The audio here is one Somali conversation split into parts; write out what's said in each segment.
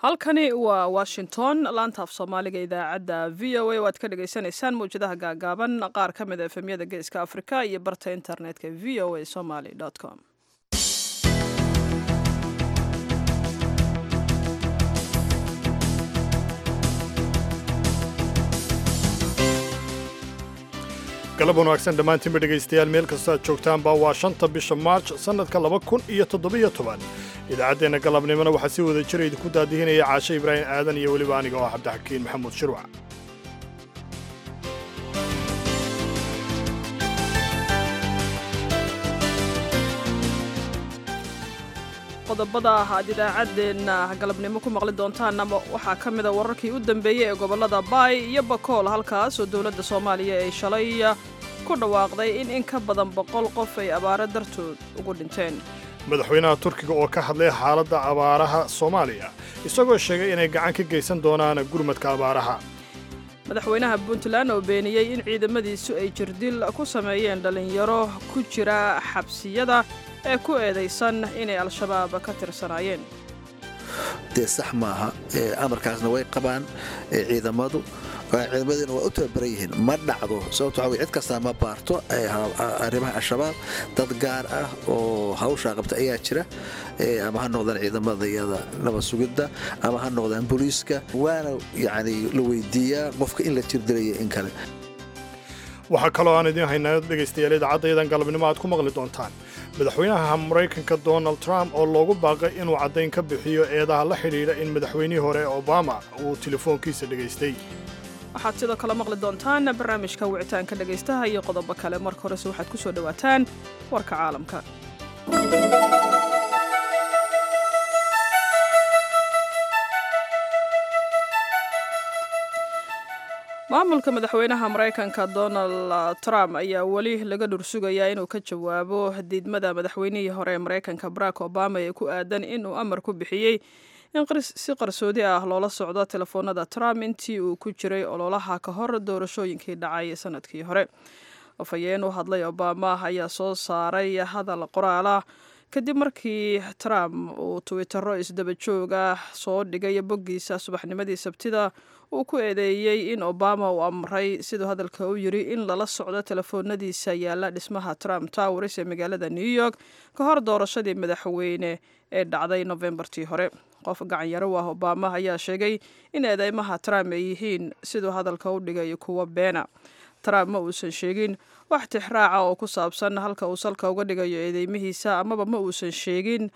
halkani waa washington laanta af soomaaliga idaacadda v o a oo aad ka dhagaysanaysaan mawjadaha gaagaaban qaar ka mid a efemyada geeska afrika iyo barta internetka v o a somaly com galab wanaagsan dhammaantiinba dhegaystayaal meel kastoo aad joogtaanba waa shanta bisha maarj sannadka laba kun iyo toddobiyo toban idaacaddeenna galabnimona waxaa si wada jira idinku daadihinaya caashe ibraahim aadan iyo weliba aniga oo ah cabdixakiin maxamuud shirwac qodobada aad idaacaddeenna galabnimo ku maqli doontaan ama waxaa ka mida wararkii u dambeeyey ee gobollada baay iyo bakool halkaas oo dowladda soomaaliya ay shalay ku dhawaaqday in in ka badan boqol qof ay abaaro dartood ugu dhinteen madaxweynaha turkiga oo ka hadlay xaaladda abaaraha soomaaliya isagoo sheegay inay gacan ka geysan doonaan gurmadka abaaraha madaxweynaha puntland oo beeniyey in ciidamadiisu ay jirdil ku sameeyeen dhallinyaro ku jira xabsiyada ee ku eedaysan inay al-shabaab ka tirsanaayeen dee sax maaha amarkaasna way qabaan ciidamadu ciidamadiina waa u tababaran yihiin ma dhacdo sababto waa cid kastaa ma baarto arrimaha al-shabaab dad gaar ah oo hawshaa qabta ayaa jira ama ha noqdaan ciidamada iyada nabad sugidda ama ha noqdaan booliiska waana yacni la weydiiyaa qofka in la jirdilaya in kale waxaa kaloo aan idiin haynaa dhegaystayaal idaacaddayadan galabnimo aad ku maqli doontaan madaxweynaha maraykanka donald trump oo loogu baaqay inuu caddayn ka bixiyo eedaha la xidhiidha in madaxweynihii hore obama uu telefoonkiisa dhegaystay waxaad sidoo kale maqli doontaan barnaamijka wicitaanka dhegaystaha iyo qodobo kale marka horese waxaad ku soo dhowaataan warka caalamka maamulka madaxweynaha maraykanka donald trump ayaa weli laga dhursugayaa inuu ka jawaabo diidmada madaxweynihii hore ee maraykanka barack obama ee ku aadan inuu amar ku bixiyey in si qarsoodi ah loola socdo telefoonada trump intii uu ku jiray ololaha ka hor doorashooyinkii dhacay sanadkii hore afhayeen u hadlay obama ayaa soo saaray hadal qoraala kadib markii trump uu twittero isdaba joog ah soo dhigay boggiisa subaxnimadii sabtida uu ku eedeeyey in obama uu amray siduu hadalka u yiri in lala socdo telefoonadiisa yaalla dhismaha trump towers ee magaalada new york ka hor doorashadii madaxweyne ee dhacday novembartii hore qof gacanyaro u ah obama ayaa sheegay in eedeymaha trump ay yihiin siduu hadalka u dhigay kuwa beena trump ma uusan sheegin wax tixraaca oo ku saabsan halka uu salka uga dhigayo eedeymihiisa amaba ma uusan sheegin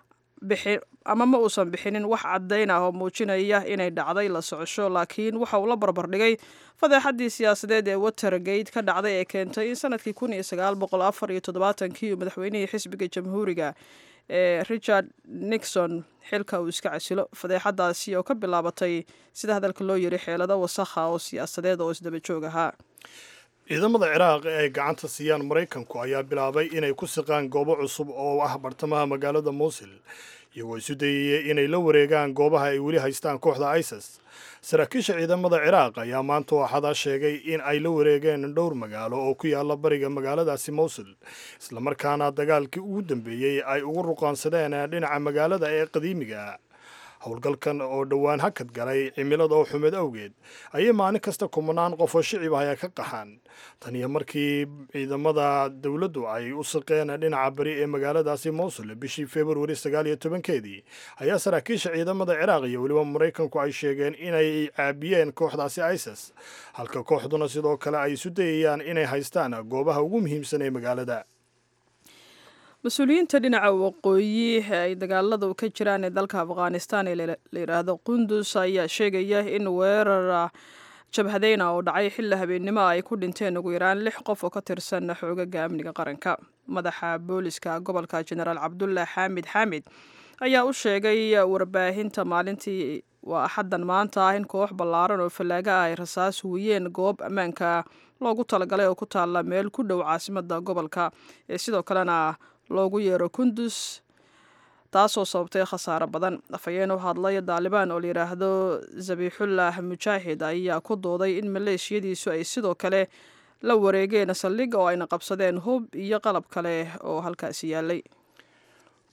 ama ma uusan bixinin wax caddayn ah oo muujinaya inay dhacday la socosho laakiin waxa uu la barbardhigay fadeexaddii siyaasadeed ee watergate ka dhacday ee keentay in sanadkii kun iyo sagaal boqol afar iyo toddobaatankii uu madaxweynihii xisbiga jamhuuriga ee richard nixon xilka uu iska casilo fadeexadaasi oo ka bilaabatay sida hadalka loo yiri xeelado wasakha oo siyaasadeed oo isdaba joog ahaa ciidamada ciraaq ee ay gacanta siiyaan maraykanku ayaa bilaabay inay ku siqaan goobo cusub oo ah bartamaha magaalada muusil iyagoo isu dayaya inay la wareegaan goobaha ay weli haystaan kooxda isis saraakiisha ciidamada ciraaq ayaa maanta waxadaa sheegay in ay la wareegeen dhowr magaalo oo ku yaalla bariga magaaladaasi mowsil islamarkaana dagaalkii ugu dambeeyey ay ugu ruqaansadeen dhinaca magaalada ee qadiimiga howlgalkan oo dhowaan hakad galay cimilada oo xumeed awgeed ayay maalin kasta kumanaan qof oo shicib ah ayaa ka qaxaan tan iyo markii ciidamada dowladdu ay u saqeen dhinaca bari ee magaaladaasi mowsul bishii februari sagaal iyo tobankeedii ayaa saraakiisha ciidamada ciraaq iyo weliba maraykanku ay sheegeen inay caabiyeen kooxdaasi isis halka kooxduna sidoo kale ay isu dayayaan inay haystaan goobaha ugu muhiimsan ee magaalada mas-uuliyiinta dhinaca waqooyi ee ay dagaaladu ka jiraan ee dalka afghanistan ee la yidhaahdo qundus ayaa sheegaya in weerar jabhadeyna oo dhacay xilli habeennimo ay ku dhinteen ugu yaraan lix qof oo ka tirsan xoogaga amniga qaranka madaxa booliska gobolka jenaraal cabdulah xaamid xaamid ayaa u sheegay warbaahinta maalintii waa axaddan maanta ah in koox ballaaran oo fallaaga ah ay rasaas wiyeen goob ammaanka loogu talagalay oo ku taalla meel ku dhow caasimada gobolka ee sidoo kalena loogu yeero kundus taasoo sababtay khasaaro badan afhayeen u hadlay daalibaan oo layidhaahdo zabiixullah mujaahid ayaa ku dooday in maleeshiyadiisu ay sidoo kale la wareegeen saldhig oo ayna qabsadeen hub iyo qalab kale oo halkaasi yaalay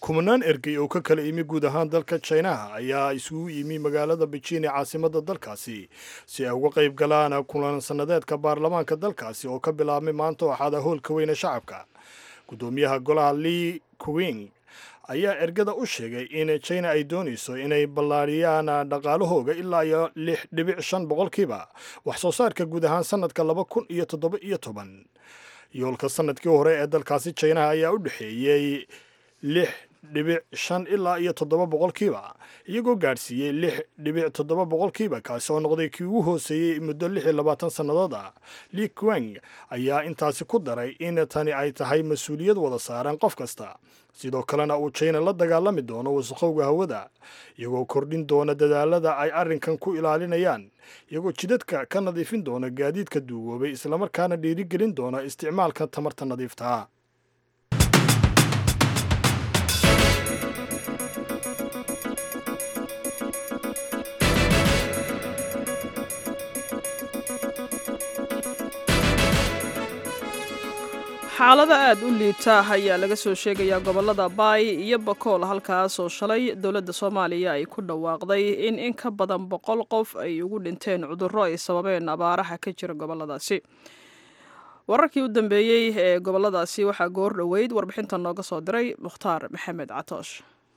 kumanaan ergey oo ka kala imi guud ahaan dalka jinaha ayaa isugu yimi magaalada beijing ee caasimada dalkaasi si ay uga qayb galaan kulan sannadeedka baarlamaanka dalkaasi oo ka bilaabmay maanta waxaada hoolka weyne shacabka guddoomiyaha golaha lee kuwing ayaa ergada u sheegay in china ay doonayso inay ballaariyaan dhaqaalahooga ilaa iyo lix dhibic shan boqolkiiba wax soo saarka guud ahaan sannadka laba kun iyo toddoba iyo toban yoolka sannadkii hore ee dalkaasi chinaha ayaa u dhexeeyey lix dhibic shan ilaa iyo toddoba boqolkiiba iyagoo gaadhsiiyey lix dhibic toddoba boqolkiiba kaasi oo noqday kii ugu hooseeyey muddo lix iyo labaatan sannadood ah li quang ayaa intaasi ku daray in tani ay tahay mas-uuliyad wada saaran qof kasta sidoo kalena uu china la dagaalami doono wasaqowga hawada iyagoo kordhin doona dadaalada ay arrinkan ku ilaalinayaan iyagoo jidadka ka nadiifin doona gaadiidka duugoobay islamarkaana dhiirigelin doona isticmaalka tamarta nadiiftaa xaalada aada u liita ayaa laga soo sheegayaa gobolada baay iyo bakool halkaas oo shalay dowladda soomaaliya ay ku dhawaaqday in in ka badan boqol qof ay ugu dhinteen cudurro ay sababeen abaaraha ka jira goboladaasi wararkii u dambeeyey ee goboladaasi waxaa goor dhoweyd warbixinta nooga soo diray mukhtaar maxamed catoosh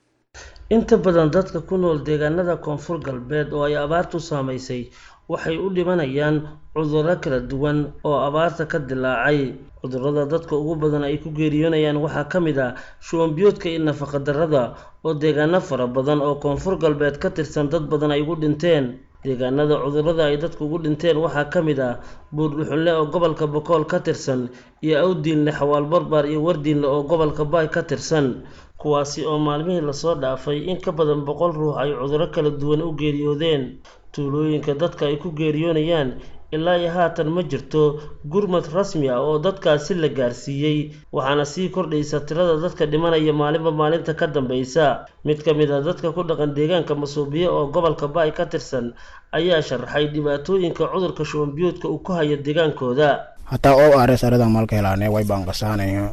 inta badan dadka ku nool deegaanada koonfur galbeed oo ay abaartu saamaysay waxay u dhimanayaan cudurro kala duwan oo abaarta ka dilaacay cudurrada dadka ugu badan ay ku geeriyoonayaan waxaa ka mid ah shuwanbiyoodka iyo nafaqadarrada oo deegaano fara badan oo koonfur galbeed ka tirsan dad badan ay ugu dhinteen deegaanada cudurrada ay dadku ugu dhinteen waxaa ka mid ah buurdhuxunle oo gobolka bokool ka tirsan iyo awdiinle xawaal barbaar iyo wardiinle oo gobolka baay ka tirsan kuwaasi oo maalmihii lasoo dhaafay in ka badan boqol ruux ay cudurro kala duwan u geeriyoodeen tuulooyinka dadka ay ku geeriyoonayaan ilaa iyo haatan ma jirto gurmad rasmi ah oo dadkaasi la gaarsiiyey waxaana sii kordhaysa tirada dadka dhimanaya maalinba maalinta ka dambaysa mid ka mid ah dadka ku dhaqan deegaanka masuubiye oo gobolka baay ka tirsan ayaa sharaxay dhibaatooyinka cudurka shuwanbiyoodka uu ku hayo deegaankooda hataa oo ares aradan malka helaane way baanqasaanayo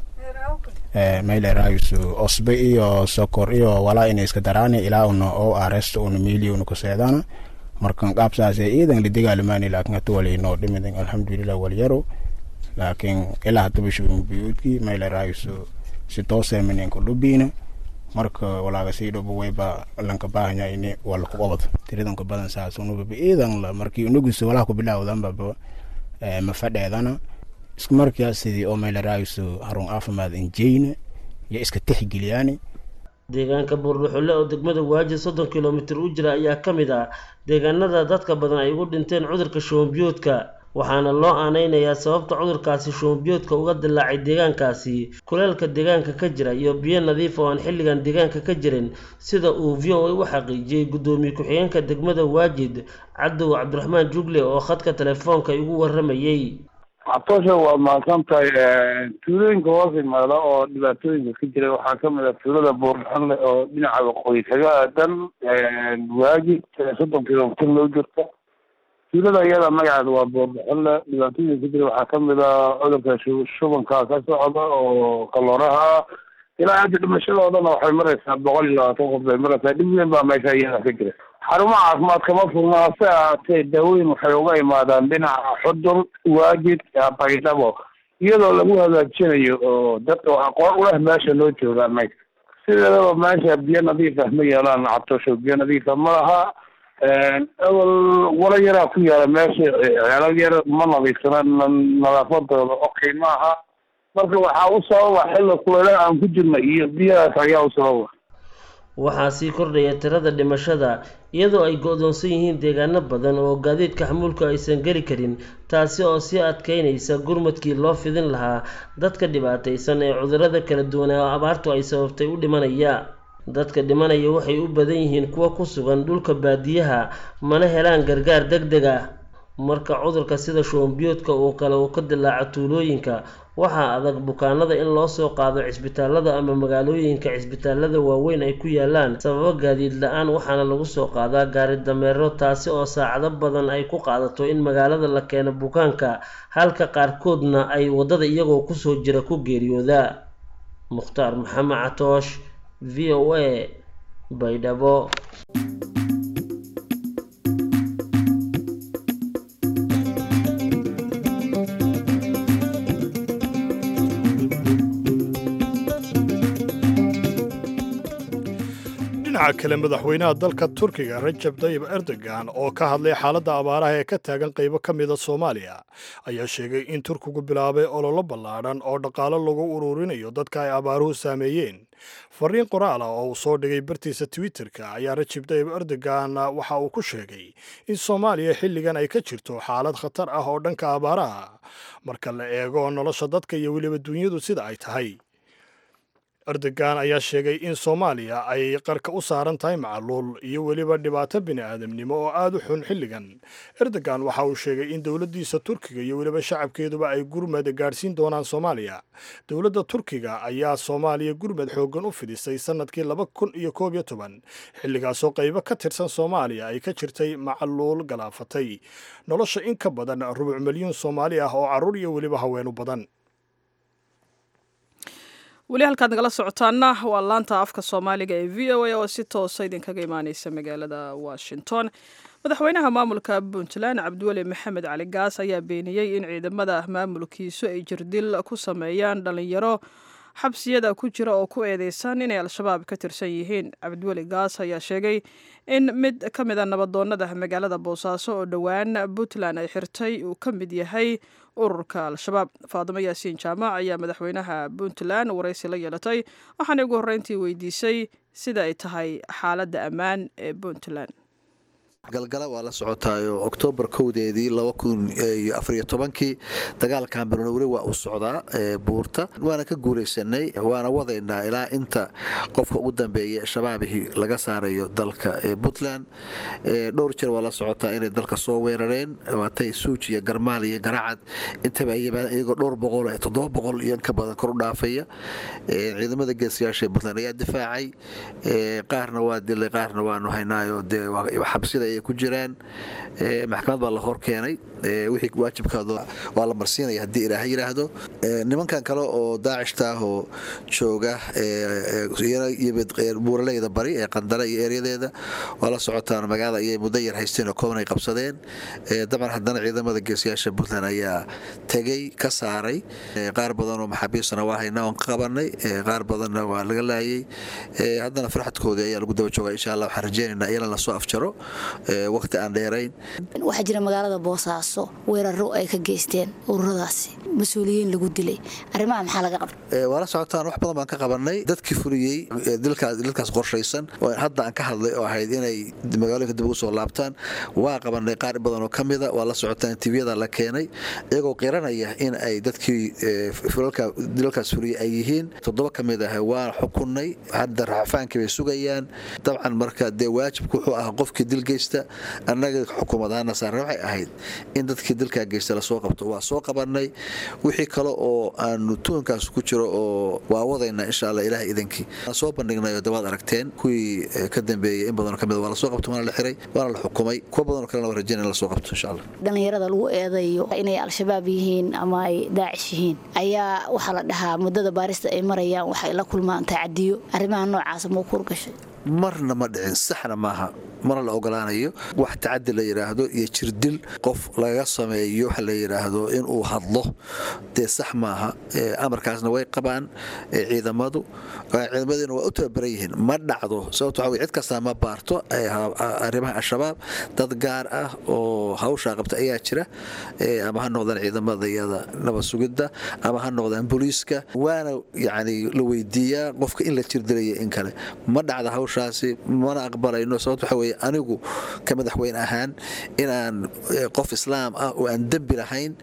mayleraysu osbe iyo sokor iyo walaa ina iska daraane ilaa una oo aresta una miili una kuseedana markan qaabsaase iidan lidigaalimani laakin hata wali inoo dhimidan alxamdulilah walyaro laakin ilaa hataba shubinbiyuudki mayleraysu si tooseeminenka lubiina marka walaaga sii dhobo wayba lanka baahanya ini wala ku qabad tiridanka badan saas unubaba iidan la markii unugisu walaha ku bilaawdanbaba mafadheedana isku markaa sidii oo mayleraysu harun caafimaad injeyna iyo iska tixgeliyaani deegaanka buurdhuxulle oo degmada waaji soddon kilomitir u jira ayaa ka mid ah deegaanada dadka badan ay ugu dhinteen cudurka shuwanbiyoodka waxaana loo aaneynayaa sababta cudurkaasi shuwanbiyoodka uga dilaacay deegaankaasi kuleelka deegaanka ka jira iyo biyo nadiif oo aan xilligan deegaanka ka jirin sida uu v o a u xaqiijiyey guddoomiye ku-xigeenka degmada waajid cadow cabdiraxmaan jugle oo khadka telefoonka igu waramayey cabtoosha waa mahadsan tahay tuulooyinka hoos imaada oo dhibaatooyinka ka jira waxaa kamid ah tuulada buurxanle oo dhinaca waqooyi kaga aadan waajid soddon kilomitir loo jirta tuulada iyada magaceeda waa buurxanle dhibaatooyinka ka jira waxaa kamid ah cudurka shubanka ka socda oo kalooraha ilaa hadda dhimashadoodana waxay maraysaa boqol iyo labaatan qof bay maraysaa dhib weyn baa meesha iyada ka jira xarumaha caafimaad kama furna hase ahaatee daawooyin waxay uga imaadaan dhinaca xudur waajid baydhabo iyadoo lagu hagaajinayo oo dadka aqoon u leh meesha loo joogaa mayka sideedaba meesha biyo nadiif ah ma yeelaan cabtosho biyo nadiifa ma laha awal wala yaraa ku yaala meesha ceelal yar ma nadiifsana nadaafadooda okay ma aha marka waxaa u sababa xilli kuleelaha aan ku jirna iyo biyahaas ayaa u sababa waxaa sii kordhaya tirada dhimashada iyadoo ay go-doonsan yihiin deegaano badan oo gaadiidka xamuulka aysan geli karin taasi oo sii adkeynaysa gurmadkii loo fidin lahaa dadka dhibaataysan ee cudurrada kala duwan ee abaartu ay sababtay u dhimanaya dadka dhimanaya waxay u badan yihiin kuwa ku sugan dhulka baadiyaha mana helaan gargaar deg deg ah marka cudurka sida shuwanbiyoodka uu kale uu ka dilaaco tuulooyinka waxaa adag bukaanada in loo soo qaado cisbitaalada ama magaalooyinka cisbitaalada waaweyn ay ku yaalaan sababo gaadiid la-aan waxaana lagu soo qaadaa gaari dameero taasi oo saacado badan ay ku qaadato in magaalada la keeno bukaanka halka qaarkoodna ay waddada iyagoo kusoo jira ku geeriyoodaa mukhtaar maxamed catoosh v o a baydhabo dhinaca kale madaxweynaha dalka turkiga rajab tayib erdogan oo ka hadlay xaaladda abaaraha ee ka taagan qaybo ka mida soomaaliya ayaa sheegay in turkigu bilaabay ololo ballaadhan oo dhaqaalo lagu ururinayo dadka ay abaaruhu saameeyeen fariin qoraal ah oo uu soo dhigay bartiisa twitterka ayaa rajab tayib erdogan waxa uu ku sheegay in soomaaliya xilligan ay ka jirto xaalad khatar ah oo dhanka abaaraha marka la eego nolosha dadka iyo weliba dunyadu sida ay tahay erdogan ayaa sheegay in soomaaliya ay qarka u saaran tahay macaluul iyo weliba dhibaato bini'aadamnimo oo aad u xun xilligan erdogan waxa uu sheegay in dowladdiisa turkiga iyo weliba shacabkeeduba ay gurmad gaadhsiin doonaan soomaaliya dowladda turkiga ayaa soomaaliya gurmad xooggan u fidisay sannadkii laba kun iyo koob iyo toban xilligaasoo qaybo ka tirsan soomaaliya ay ka jirtay macaluul galaafatay nolosha in ka badan rubuc milyuun soomaali ah oo carruur iyo weliba haweenu badan weli halkaad nagala socotaana waa laanta afka soomaaliga ee v o a oo si toosa idinkaga imaaneysa magaalada washington madaxweynaha maamulka puntland cabdiweli maxamed cali gaas ayaa beeniyey in ciidamada maamulkiisu ay jirdil ku sameeyaan dhalinyaro xabsiyada ku jira oo ku eedeysan inay al-shabaab ka tirsan yihiin cabdiweli gaas ayaa sheegay in mid ka mid a nabadoonada magaalada boosaaso oo dhowaan puntland ay xirtay uu ka mid yahay ururka al-shabaab faadimo yaasiin jaamac ayaa madaxweynaha puntland waraysi la yeelatay waxaana ugu horreyntii weydiisay sida ay tahay xaaladda ammaan ee puntland galgala waa la socotaayo oktoobar kowdeedii kii dagaalkan birno weli waa uu socdaa buurta waana ka guulaysanay waana wadaynaa ilaa inta qofka ugu dambeeya shabaabihii laga saarayo dalka puntland dhowr jeer waa la socotaa inay dalka soo weerareen waatay suuj iyo garmaal iyo garacad intaba ay yimaadeen iyagoo dhowr boqol toddoba boqol iyo inka badan kor u dhaafaya ciidamada geesiyaasha puntland ayaa difaacay qaarna waa dilay qaarna waanu haynaayo dee xabsida ay ku jiraan maxkamad baa la hor keenay wixii waajibkaada waa la marsiinaya haddii ilaaha yidhaahdo nimankan kale oo daacishta ah oo jooga buuraleyda bari ee qandara iyo eeryadeeda waa la socotaan magaalada ayay muddo yar haysteen oo kooban ay qabsadeen dabcan haddana ciidamada geesiyaasha puntland ayaa tegey ka saaray qaar badan oo maxaabiistana waa haynaa oon ka qabanay qaar badanna waa laga laayay haddana farxadkoodii ayaa lagu daba joogaa insha allah waxaan rajeynaynaa iyana lasoo afjaro waqti aan dheerayn waxaa jira magaalada boosaaso weeraro ay ka geysteen ururadaasi mas-uuliyiin lagu dilay arrimaha maxaa laga qabta waa la socotaan wax badan baan ka qabanay dadkii fuliyey dilkaas qorshaysan oo hadda aan ka hadlay oo ahayd inay magaalooyinka dib ugu soo laabtaan waa qabanay qaar badan oo ka mida waa la socotaan tviyada la keenay iyagoo qiranaya in ay dadkii dilalkaas fuliyey ay yihiin toddoba ka mid ah waa xukunay hadda raxafaankii bay sugayaan dabcan marka dee waajibku wuxuu ahaa qofkii dil geysta annaga xukuumadaana saarna waxay ahayd in dadkii dilkaa geysta lasoo qabto waa soo qabanay wixii kale oo aanu tuunkaas ku jiro oo waa wadayna insha alla ilaah idankii waan soo bandhignayo dabaad aragteen kuwii ka dambeeyey in badanoo kamid waa lasoo qabto waana la xiray waana la xukumay kuwa badanoo kalena waa rajaynaya in lasoo qabto insha allah dhallinyarada lagu eedayo inay al-shabaab yihiin ama ay daacish yihiin ayaa waxaa la dhahaa muddada baarista ay marayaan waxay la kulmaan tacadiyo arrimaha noocaasa mau kuurgashay marna ma dhicin saxna maaha mana la ogolaanayo wax tacadi la yidhaahdo iyo jirdil qof laga sameeyo waxa la yidhaahdo inuu hadlo dee sax maaha amarkaasna way qabaan ciidamadu ciidamadiina waa u tababaran yihiin ma dhacdo sababto waxa cid kastaa ma baarto arrimaha al-shabaab dad gaar ah oo hawshaa qabta ayaa jira ama ha noqdaan ciidamada iyada nabad sugidda ama ha noqdaan booliiska waana yacni la weydiiyaa qofka in la jirdilaya in kale ma dhacda hawshaasi mana aqbalayno sababto waxa weye anigu ka madaxweyne ahaan inaan qof islaam ah oo aan dembi lahayn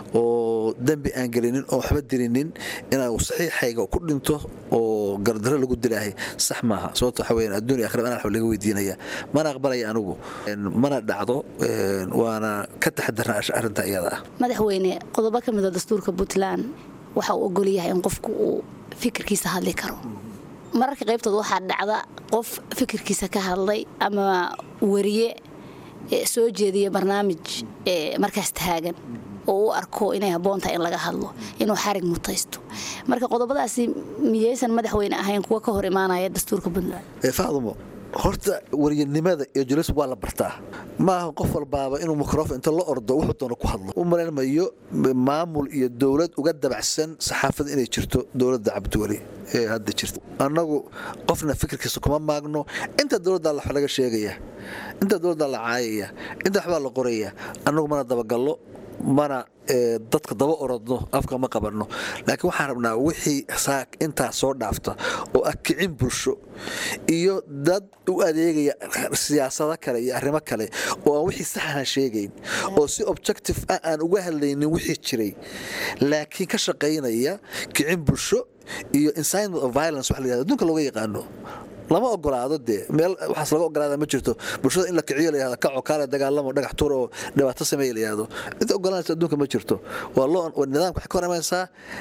oo dembi aan gelinin oo waxba dilinin inaan saxiixayga ku dhinto oo gardaro lagu dilaahay sax maaha sababto waxa weye adduun iyo akhira anaa wax laga weydiinaya mana aqbalaya anigu mana dhacdo waana ka taxadarna arrinta iyada ah madaxweyne qodobo ka mida dastuurka puntland waxa uu ogol yahay in qofku uu fikirkiisa hadli karo mararka qaybtood waxaa dhacda qof fikirkiisa ka hadlay ama wariye soo jeediya barnaamij markaas taagan oo u arko inay habboon tahay in laga hadlo inuu xarig mutaysto marka qodobadaasi miyaysan madaxweyne ahayn kuwa ka hor imaanaya dastuurka puntland faadumo horta waryanimada iyo julis waa la bartaa maaha qof walbaaba inuu mikrofon inta la ordo wuxuu doono ku hadlo u malaynmayo maamul iyo dowlad uga dabacsan saxaafada inay jirto dowladda cabdiweli ee hadda jirta annagu qofna fikirkiisa kuma maagno inta dowladda wax laga sheegaya inta dowladda la caayaya inta waxbaa la qoraya annagu mana dabagallo mana dadka daba orodno afka ma qabanno laakiin waxaan rabnaa wixii intaa soo dhaafta oo ah kicin bulsho iyo dad u adeegaya siyaasado kale iyo arrimo kale oo aan wixii saxana sheegayn oo si objective ah aan uga hadlaynin wixii jiray laakiin ka shaqaynaya kicin bulsho iyo incitement of violence wax la yihahdo adduunka looga yaqaano lama ogolaado dee meel waxaas laga ogolaada ma jirto bulshada in la kiciyo la yahdo kaco kaale dagaalamo dhagax tuur oo dhibaato sameeya la yahdo inta ogolanaysa adduunka ma jirto waa loo nidaamka waxay ka hor imaanaysaa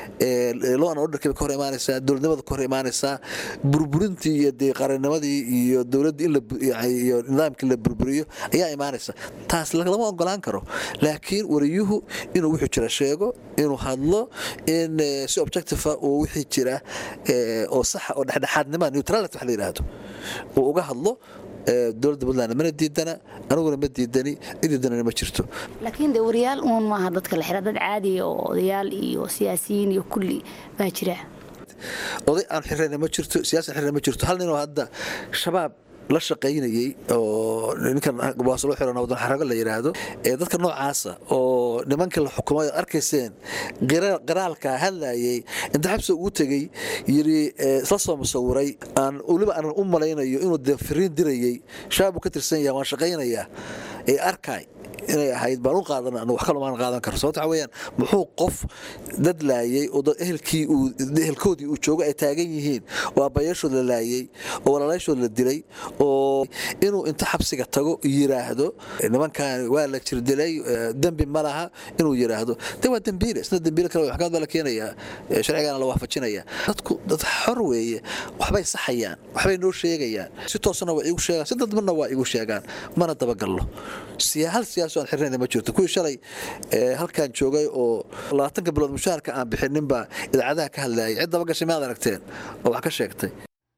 loo an orderkii bay ka hor imaanaysaa dowladnimada ka hor imaanaysaa burburintii iyo dee qarannimadii iyo dowladdii in iyo nidaamkii la burburiyo ayaa imaanaysa taas lama ogolaan karo laakiin wariyuhu inuu wuxuu jira sheego inuu hadlo in si objective uu wixii jira oo saxa oo dhexdhexaadnima neutrality wax la yidhaahdo uu uga hadlo dowladda puntland mana diidana aniguna ma diidani idiidanana ma jirto laakiin de wariyaal uun maaha dadka la xira dad caadiya oo odayaal iyo siyaasiyiin iyo kulli baa jira oday aan xirayna ma jirto siyaasi aan xirayna ma jirto hal ninoo hadda shabaab la shaqaynayey oo ninkan waaslo xiran wadan xarago la yidhaahdo ee dadka noocaasa oo nimankii la xukumay ad arkayseen qiraalka hadlayay inta xabsi ugu tegey yidhi isla soo musawiray aan weliba aanan u malaynayo inuu dee firiin dirayey shabaab uu ka tirsan yahay waan shaqaynayaa ee arkay inay ahayd baan u qaadana anu wax kaloo maan qaadan karo sababta waxa weeyaan muxuu qof dad laayay oo dad ehelkii uu ehelkoodii uu joogo ay taagan yihiin oo aabbayaashood la laayay oo walaalaashood la dilay oo inuu inta xabsiga tago yiraahdo nimankan waa la jirdilay dembi ma laha inuu yiraahdo de waa dembiile isna dembiile kale maxkamad baa la keenayaa sharcigaana la waafajinaya dadku dad xor weeye waxbay saxayaan waxbay noo sheegayaan si toosana waa igu sheegaan si dadbana waa igu sheegaan mana dabagallo hal siyaas aan xirnayna ma jirto kuwii shalay halkan joogay oo labaatanka bilood mushaharka aan bixinin baa idaacadaha ka hadlayay cid daba gashay maad aragteen oo wax ka sheegtay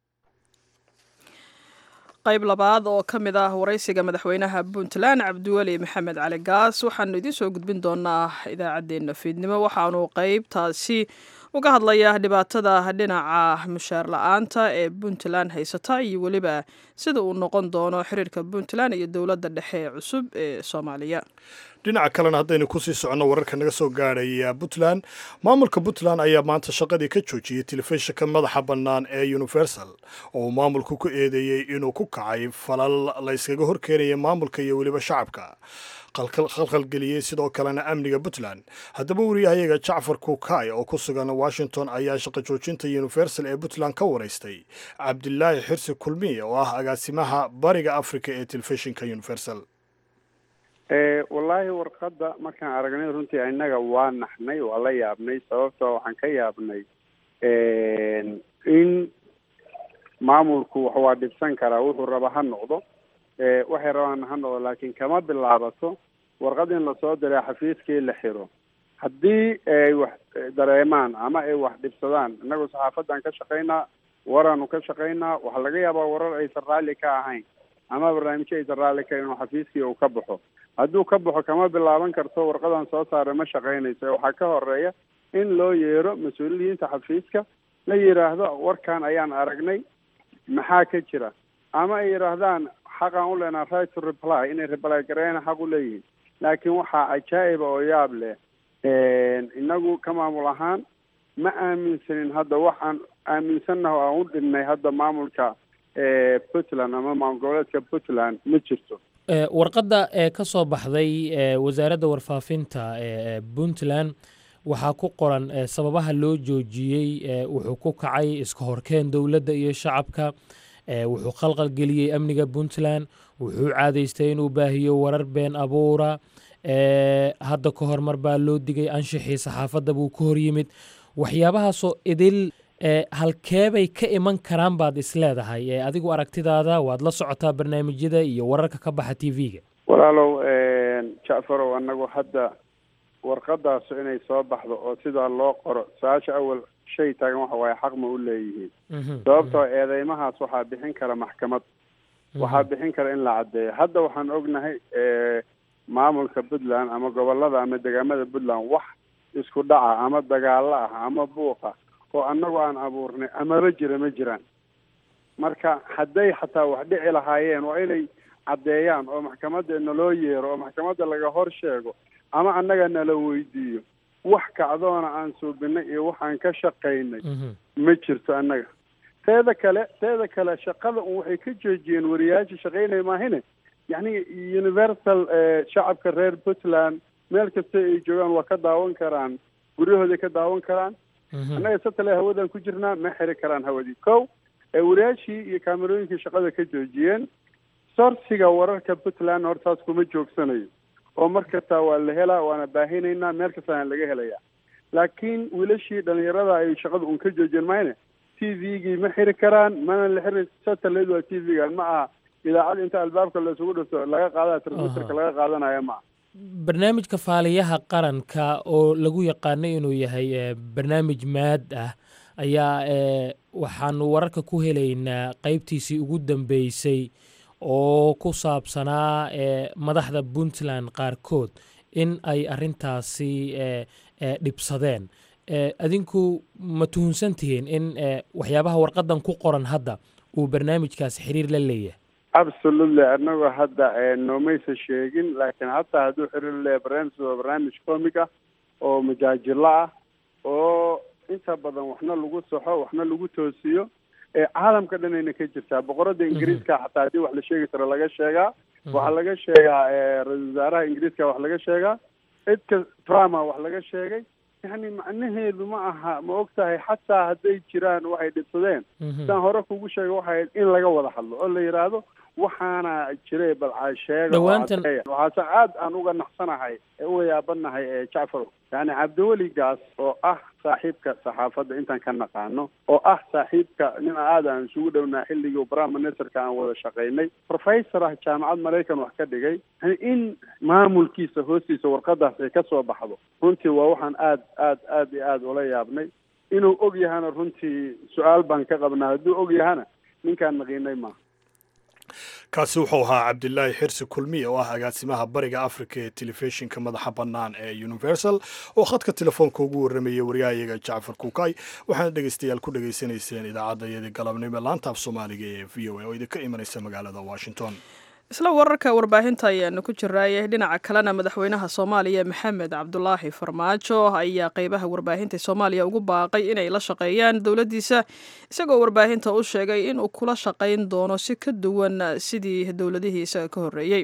qayb labaad oo ka mid ah waraysiga madaxweynaha puntland cabdiweli maxamed cali gaas waxaanu idiin soo gudbin doonaa idaacaddeenna fiidnimo waxaanu qaybtaasi uga hadlayaa dhibaatada dhinaca mushaar la-aanta ee puntland haysata iyo weliba sida uu noqon doono xiriirka puntland iyo dowladda dhexe ee cusub ee soomaaliya dhinaca kalena haddaynu kusii soconno wararka naga soo gaadhaya puntland maamulka puntland ayaa maanta shaqadii ka joojiyey telefishinka madaxa bannaan ee universal oo uu maamulku ku eedeeyey inuu ku kacay falal la yskaga horkeenaya maamulka iyo weliba shacabka khalkhalgeliyey sidoo kalena amniga puntland haddaba wariyahayaga jacfar kuukay oo ku sugan washington ayaa shaqo joojinta universal ee puntland ka waraystay cabdilaahi xirsi kulmiye oo ah agaasimaha bariga africa ee telefishinka universal wallaahi warqadda markaan aragnay runtii innaga waa naxnay waa la yaabnay sababtoo waxaan ka yaabnay in maamulku wax waa dhibsan karaa wuxuu raba ha noqdo waxay rabaan ha noqdo laakiin kama bilaabato warqad in lasoo diray xafiiskii la xiro haddii ay wax dareemaan ama ay wax dhibsadaan innagu saxaafadan ka shaqaynaa waraanu ka shaqaynaa waxaa laga yaabaa warar aysan raalli ka ahayn ama barnaamijyo aysan raalli ka inuu xafiiskii uu ka baxo hadduu ka baxo kama bilaaban karto warqadan soo saaray ma shaqaynayso waxaa ka horeeya in loo yeero mas-uuliyiinta xafiiska la yidhaahdo warkan ayaan aragnay maxaa ka jira ama ay yidhaahdaan xaqaan u leenaha right to reply inay reply gareena xaq u leeyihiin laakiin waxaa cajaa'iba oo yaab leh inagu ka maamul ahaan ma aaminsanin hadda waxaan aaminsannaha aan u dhinnay hadda maamulka puntland ama maamul goboleedka puntland ma jirto warqadda ee ka soo baxday wasaaradda warfaafinta ee puntland waxaa ku qoran sababaha loo joojiyey wuxuu ku kacay iska horkeen dowladda iyo shacabka wuxuu khalqalgeliyey amniga puntland wuxuu caadaystay inuu baahiyo warar been abuura hadda ka hor mar baa loo digay anshixii saxaafadda buu ka hor yimid waxyaabahaasoo idil halkeebay ka iman karaan baad isleedahay adigu aragtidaada waad la socotaa barnaamijyada iyo wararka ka baxa t v-ga walaalow jacfarow annagu hadda warqadaasu inay soo baxdo oo sidaa loo qoro su-aasha awal shay taagan waxa waaye xaq ma u leeyihiin sababtoo eedeymahaas waxaa bixin kara maxkamad waxaa bixin kara in la caddeeyo hadda waxaan ognahay maamulka puntland ama gobolada ama degaamada puntland wax isku dhaca ama dagaalo ah ama buuqa oo annagu aan abuurnay amaba jira ma jiraan marka hadday xataa wax dhici lahaayeen waa inay caddeeyaan oo maxkamadda naloo yeero oo maxkamadda laga hor sheego ama annaga nala weydiiyo wax kacdoona aan suubinay iyo waxaan ka shaqaynay ma jirto annaga teeda kale teeda kale shaqada un waxay ka joojiyeen wariyaasha shaqaynaya maahine yacni universal shacabka reer puntland meel kasta ay joogaan waa ka daawan karaan guryahooday ka daawan karaan annaga satale hawadan ku jirnaa ma xiri karaan hawadii kow wariyaashii iyo kaamerooyinkii shaqada ka joojiyeen sorsiga wararka puntland hortaas kuma joogsanayo oo mar kasta waa la helaa waana baahinaynaa meel kastaana laga helayaa laakiin wiilashii dhalinyarada ay shaqada un ka joojiyeen mayne t v-gii ma xiri karaan mana la xiri satellite waa t v-ga ma aha idaacad inta albaabka la isugu dhifto laga qaadaya transmitterka laga qaadanaya ma aha barnaamijka faaliyaha qaranka oo lagu yaqaano inuu yahay barnaamij maad ah ayaa waxaanu wararka ku helaynaa qeybtiisii ugu dambeysay oo ku saabsanaa madaxda puntland qaarkood in ay arintaasi dhibsadeen adinku ma tuhunsan tihiin in waxyaabaha warqadan ku qoran hadda uu barnaamijkaasi xiriir la leeyahay absolutely anagoo hadda noomaysa sheegin laakiin hataa hadduu xiriir leeyahay barnaamij waa barnaamij comic ah oo majaajilo ah oo inta badan waxna lagu saxo waxna lagu toosiyo caalamka dhanayna ka jirtaa boqorada ingiriiska xataa haddii wax la sheegi karo laga sheegaa waxaa laga sheegaa ra-isul wasaaraha ingiriiska wax laga sheegaa cidka trumpa wax laga sheegay yani macnaheedu ma aha ma og tahay xataa hadday jiraan waxay dhibsadeen sidaan hore kugu sheegay waxay in laga wada hadlo oo la yidhaahdo waxaana jiray balcaa sheega waxaase aad aan uga naxsanahay ee uga yaabanahay ee jacfar yani cabdiweligaas oo ah saaxiibka saxaafadda intaan ka naqaano oo ah saaxiibka nin aad aan isugu dhownaa xilligii prime ministerka aan wada shaqaynay professor ah jaamacad maraykan wax ka dhigay yani in maamulkiisa hoostiisa warqadaas ay kasoo baxdo runtii waa waxaan aad aad aad iyo aad ula yaabnay inuu og yahana runtii su-aal baan ka qabnaa hadduu og yahana ninkaan naqiinay maaha kaasi wuxuu ahaa cabdilaahi xirsi kulmiye oo ah agaasimaha bariga africa ee telefishinka madaxa bannaan ee universal oo khadka telefoonka ugu warramayay waryahayaga jacfar kuukay waxaana dhegaystayaal ku dhegaysanayseen idaacadda iyadii galabnimo laanta af soomaaliga ee v o a oo idinka imanaysa magaalada washington isla wararka warbaahinta ayaanu ku jiraayay dhinaca kalena madaxweynaha soomaaliya maxamed cabdulaahi farmaajo ayaa qeybaha warbaahinta soomaaliya ugu baaqay inay la shaqeeyaan dowladdiisa isagoo warbaahinta u sheegay inuu kula shaqayn doono si ka duwan sidii dowladihii isaga ka horreeyey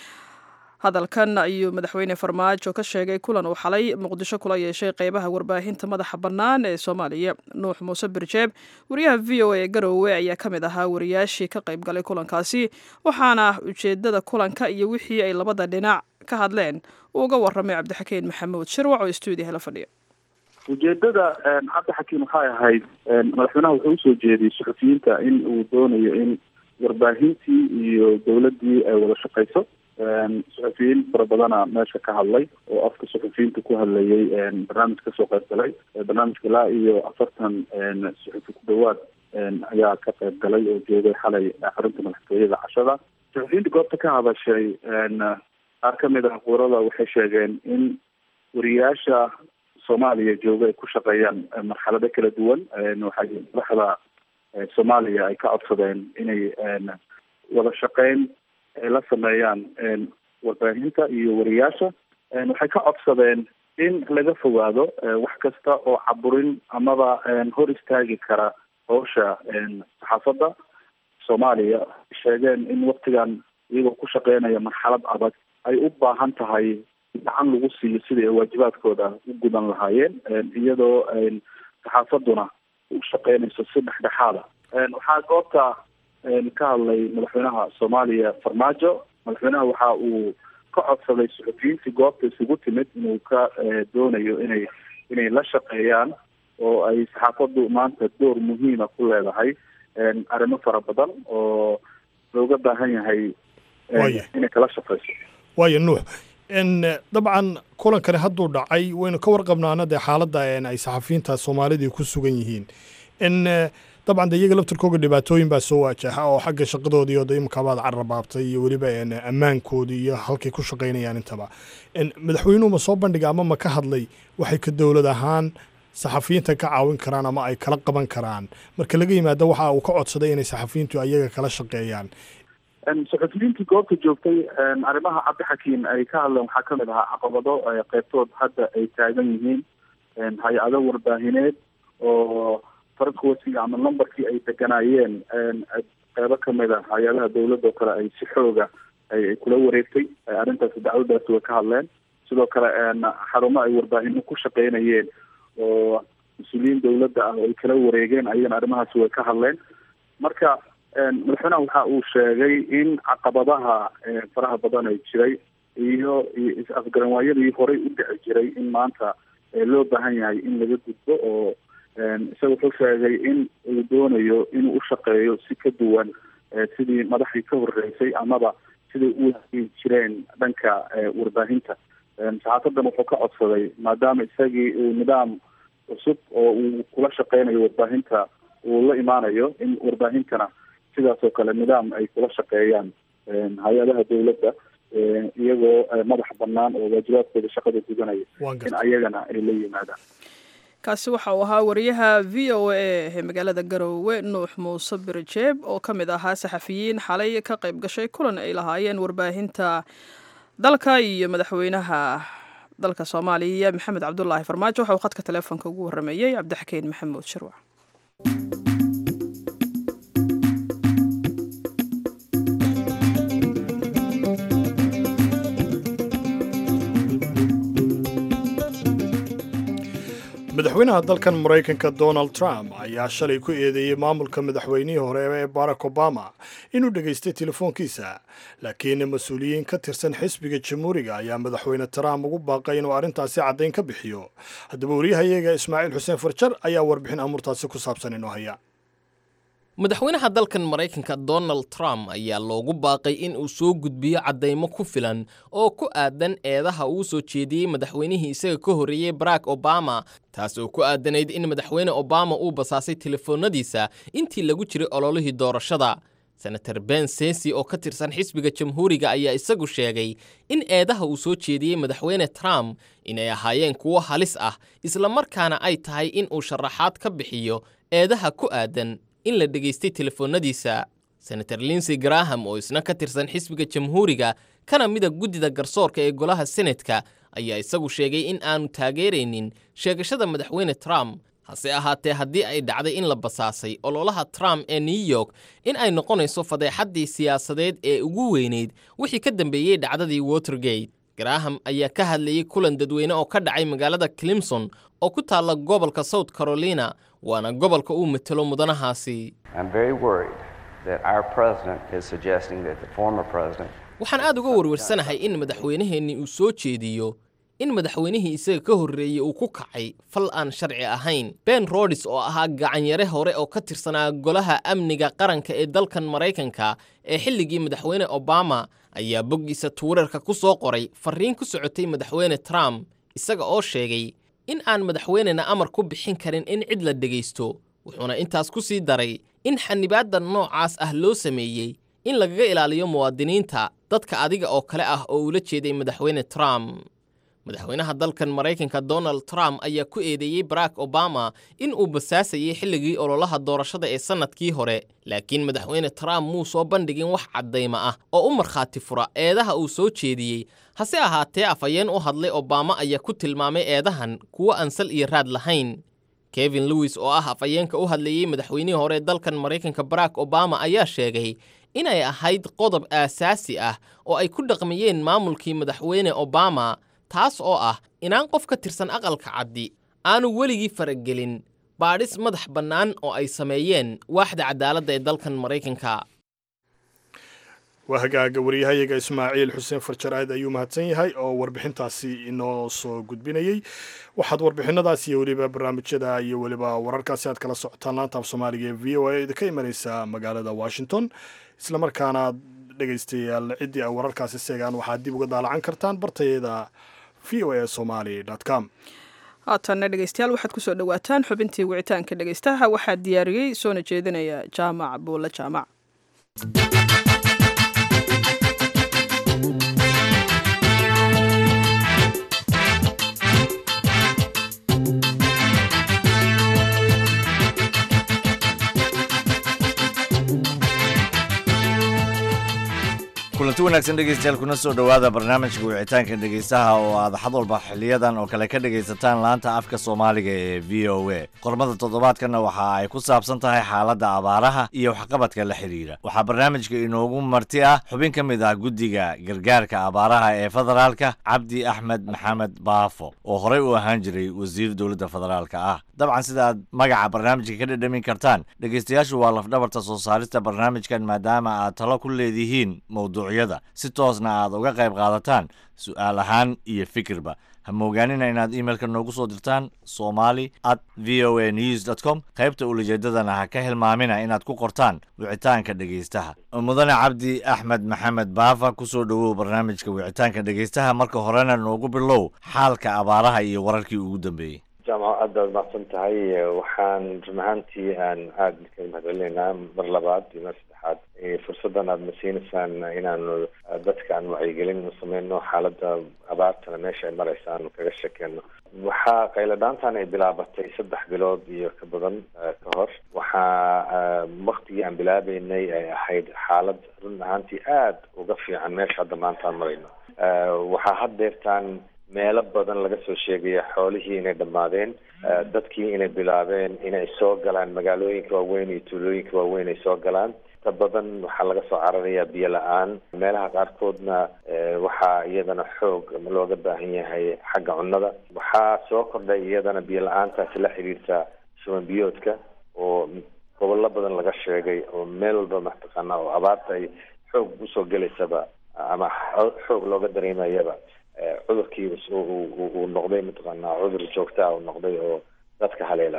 hadalkan ayuu madaxweyne farmaajo ka sheegay kulan uu xalay muqdisho kula yeeshay qeybaha warbaahinta madaxa bannaan ee soomaaliya nuux muuse birjeeb wariyaha v o a ee garoowe ayaa ka mid ahaa wariyaashii ka qayb galay kulankaasi waxaana ujeedada kulanka iyo wixii ay labada dhinac ka hadleen uu uga warramay cabdixakiin maxamuud shirwac oo stuudiyaha la fadhiya ujeedada cabdixakiin waxay ahayd madaxweynaha wuxuu usoo jeediyey suxufiyiinta in uu doonayo in warbaahintii iyo dowladdii ay wada shaqayso suxufiyiin fara badana meesha ka hadlay oo afka suxufiyiinta ku hadlayay barnaamij kasoo qayb galay barnaamijka ilaa iyo afartan suxufi ku dhawaad ayaa ka qayb galay oo joogay xalay xarunta madaxtooyada cashada suxufiyiinta goobta ka hadashay qaar kamid ah quurada waxay sheegeen in wariyaasha soomaaliya jooga ay ku shaqeeyaan marxalado kala duwan waxay madaxda soomaaliya ay ka codsadeen inay wada shaqeyn ay la sameeyaan warbaahinta iyo wariyaasha waxay ka codsadeen in laga fogaado wax kasta oo caburin amaba hor istaagi kara howsha saxaafadda soomaaliya sheegeen in waktigan iyagoo ku shaqeynaya marxalad adag ay u baahan tahay gacan lagu siiyo sidai ay waajibaadkooda u gudan lahaayeen iyadoo saxaafadduna u shaqeynayso si dhexdhexaada waxaa goobta ka hadlay madaxweynaha soomaaliya farmaajo madaxweynaha waxa uu ka codsaday suxufiyiintii goobta isugu timid inuu ka doonayo inay inay la shaqeeyaan oo ay saxaafaddu maanta door muhiima ku leedahay arrimo fara badan oo looga baahan yahay inay kala shaqeyso waayo nuux dabcan kulankani hadduu dhacay waynu ka warqabnaana dee xaaladda ay saxafiyiinta soomaalidii ku sugan yihiin dabcan de iyaga laftirkooga dhibaatooyin baa soo waajaha oo xagga shaqadoodii oo de imikaabaad carrabaabtay iyo weliba ammaankoodii iyo halkay ku shaqaynayaan intaba madaxweynuhu ma soo bandhiga ama ma ka hadlay waxay ka dowlad ahaan saxafiyiinta ka caawin karaan ama ay kala qaban karaan marka laga yimaado waxa uu ka codsaday inay saxafiyiintu ayaga kala shaqeeyaan saxufiyiintii goobta joogtay arrimaha cabdixakiim ay ka hadleen waxaa kamid ahaa caqabado qeybtood hadda ay taagan yihiin hay-ado warbaahineed oo farquasiga ama numberkii ay deganaayeen qeybo kamid a hay-adaha dawladda oo kale ay si xooga ay kula wareegtay arrintaasi dacwadaasi way ka hadleen sidoo kale xarumo ay warbaahino ku shaqeynayeen oo mas-uuliyiin dawladda ah oo ay kala wareegeen ayagana arrimahaasi way ka hadleen marka madaxweynaha waxa uu sheegay in caqabadaha faraha badan ay jiray iyo iyo is-afgaranwaayadii horey u dhici jiray in maanta loo baahan yahay in laga gudbo oo isaga wuxuu sheegay in uu doonayo inuu u shaqeeyo si ka duwan sidii madaxdii ka horeysay amaba siday u hagi jireen dhanka warbaahinta saxaafadan wuxuu ka codsaday maadaama isagii uu nidaam cusub oo uu kula shaqeynayo warbaahinta uu la imaanayo in warbaahintana sidaas oo kale nidaam ay kula shaqeeyaan hay-adaha dawladda iyagoo madax banaan oo waajibaadkooda shaqada gudanaya in ayagana ay la yimaadaan kaasi waxa uu ahaa wariyaha v o a ee magaalada garowe nuux muuse birjeeb oo ka mid ahaa saxafiyiin xalay ka qayb gashay kulan ay lahaayeen warbaahinta dalka iyo madaxweynaha dalka soomaaliya maxamed cabdulaahi farmaajo waxa uu khadka teleefonka ugu warrameeyey cabdixakiin maxamuud shirwac madaxweynaha dalkan maraykanka donald trump ayaa shalay ku eedeeyey maamulka madaxweynihii hore ee barack obama inuu dhegaystay telefoonkiisa laakiin mas-uuliyiin ka tirsan xisbiga jamhuuriga ayaa madaxweyne trump ugu baaqay inuu arrintaasi caddayn ka bixiyo haddaba waryahayaga ismaaciil xuseen farjar ayaa warbixin amuurtaasi ku saabsan inoo haya madaxweynaha dalkan maraykanka donald trump ayaa loogu baaqay in uu soo gudbiyo caddaymo ku filan oo ku aadan eedaha uu soo jeediyey madaxweynihii isaga ka horreeyey barack obama taas oo ku aadanayd in madaxweyne obama uu basaasay telefoonnadiisa intii lagu jiray ololihii doorashada senator ben sensi oo ka tirsan xisbiga jamhuuriga ayaa isagu sheegay in eedaha uu soo jeediyey madaxweyne trump inay ahaayeen kuwo halis ah islamarkaana ay tahay in uu sharaxaad ka bixiyo eedaha ku aadan in la dhegaystay telefoonnadiisa senator linsey graham oo isna ka tirsan xisbiga jamhuuriga kana mida guddida garsoorka ee golaha senetka ayaa isagu sheegay in aanu taageeraynin sheegashada madaxweyne trump hase ahaatee haddii ay dhacday in la basaasay ololaha trump ee new york in ay noqonayso fadeexaddii siyaasadeed ee ugu weynayd wixii ka dambeeyey dhacdadii watergate graham ayaa ka hadlayey kulan dadweyne oo ka dhacay magaalada climson oo ku taalla gobolka south carolina waana gobolka uu matelo mudanahaasi waxaan aad uga warwarsanahay in madaxweynaheenni uu soo jeediyo in madaxweynihii isaga ka horreeyey uu ku kacay fal aan sharci ahayn ben rodis oo ahaa gacanyare hore oo ka tirsanaa golaha amniga qaranka ee dalkan maraykanka ee xilligii madaxweyne obama ayaa boggiisa twitter-ka ku soo qoray farriin ku socotay madaxweyne trump isaga oo sheegay in aan madaxweynena amar ku bixin karin in cid la dhegaysto wuxuuna intaas ku sii daray in xanibaadda noocaas ah loo sameeyey in lagaga ilaaliyo muwaadiniinta dadka adiga oo kale ah oo ula jeeday madaxweyne trump madaxweynaha dalkan maraykanka donald trump ayaa ku eedeeyey barack obama in uu basaasayey xilligii ololaha doorashada ee sannadkii hore laakiin madaxweyne trump muu soo bandhigin wax caddayma ah oo u markhaati fura eedaha uu soo jeediyey hase ahaatee afhayeen u hadlay obama ayaa ku tilmaamay eedahan kuwo aan sal iyo raad lahayn kevin lewis oo ah afhayeenka u hadlayey madaxweynihii hore dalkan maraykanka barack obama ayaa sheegay inay ahayd qodob aasaasi ah oo ay ku dhaqmiyeen maamulkii madaxweyne obama taas oo ah inaan qof ka tirsan aqalka caddi aanu weligii faragelin baadhis madax bannaan oo ay sameeyeen waaxda cadaaladda ee dalkan maraykanka waa hagaaga waryahayaga ismaaciil xuseen farjaraad ayuu mahadsan yahay oo warbixintaasi inoo soo gudbinayey waxaad warbixinadaas iyo weliba barnaamijyada iyo weliba wararkaasi aad kala socotaan laanta af soomaaliga ee v o a idinka imanaysa magaalada washington islamarkaana dhegaystayaal ciddii ay wararkaasi seegaan waxaad dib uga daalacan kartaan bartayada v o a somali com haatanna dhegeystayaal waxaad kusoo dhowaataan xubintii wicitaanka dhegeystaha waxaa diyaariyey soona jeedinaya jaamac buulle jaamac kulanti wanaagsan dhegeystayaal kuna soo dhowaada barnaamijka wicitaanka dhegeystaha oo aad xad walba xiliyadan oo kale ka dhegaysataan laanta afka soomaaliga ee v o a qormada toddobaadkanna waxa ay ku saabsan tahay xaaladda abaaraha iyo waxqabadka la xidhiira waxaa barnaamijka inoogu marti ah xubin ka mid ah guddiga gargaarka abaaraha ee federaalka cabdi axmed maxamed baafo oo horey u ahaan jiray wasiir dowladda federaalka ah dabcan sida aad magaca barnaamijka ka dhadhamin kartaan dhegeystayaashu waa lafdhabarta soo saarista barnaamijkan maadaama aad talo ku leedihiin mowduucyada si toosna aad uga qayb qaadataan su-aal ahaan iyo fikirba ha moogaanina inaad imailka noogu soo dirtaan somali at v o a news dot com qaybta ulajeedadana ha ka hilmaamina inaad ku qortaan wicitaanka dhegeystaha mudane cabdi axmed maxamed baafa kusoo dhowow barnaamijka wicitaanka dhegeystaha marka horena noogu bilow xaalka abaaraha iyo wararkii ugu dambeeyey jaamaco aad baad mahadsan tahay waxaan run ahaantii aan aada kaga mahadcelinaynaa mar labaad iyo mar saddexaad fursaddan aada na siinaysaan inaanu dadka aan wacyigelin u sameyno xaaladda abaartana meesha ay maraysa aanu kaga sheekeyno waxaa qayladhaantan ay bilaabatay saddex bilood iyo ka badan ka hor waxaa waktigii aan bilaabeynay ay ahayd xaalad run ahaantii aada uga fiican meesha hadda maanta aan marayno waxaa haddeertaan meelo badan laga soo sheegaya xoolihii inay dhammaadeen dadkii inay bilaabeen inay soo galaan magaalooyinka waaweyn iyo tuulooyinka waaweyn ay soo galaan inta badan waxaa laga soo cararayaa biyo la-aan meelaha qaarkoodna waxaa iyadana xoog looga baahan yahay xagga cunnada waxaa soo kordhay iyadana biyo la-aantaasi la xidhiirta shuban biyoodka oo gobollo badan laga sheegay oo meel walba mataqaana oo abaarta ay xoog usoo gelaysaba ama xoog looga dareemayaba cudurkii uu noqday mataqaanaa cudur joogtaa uu noqday oo dadka haleela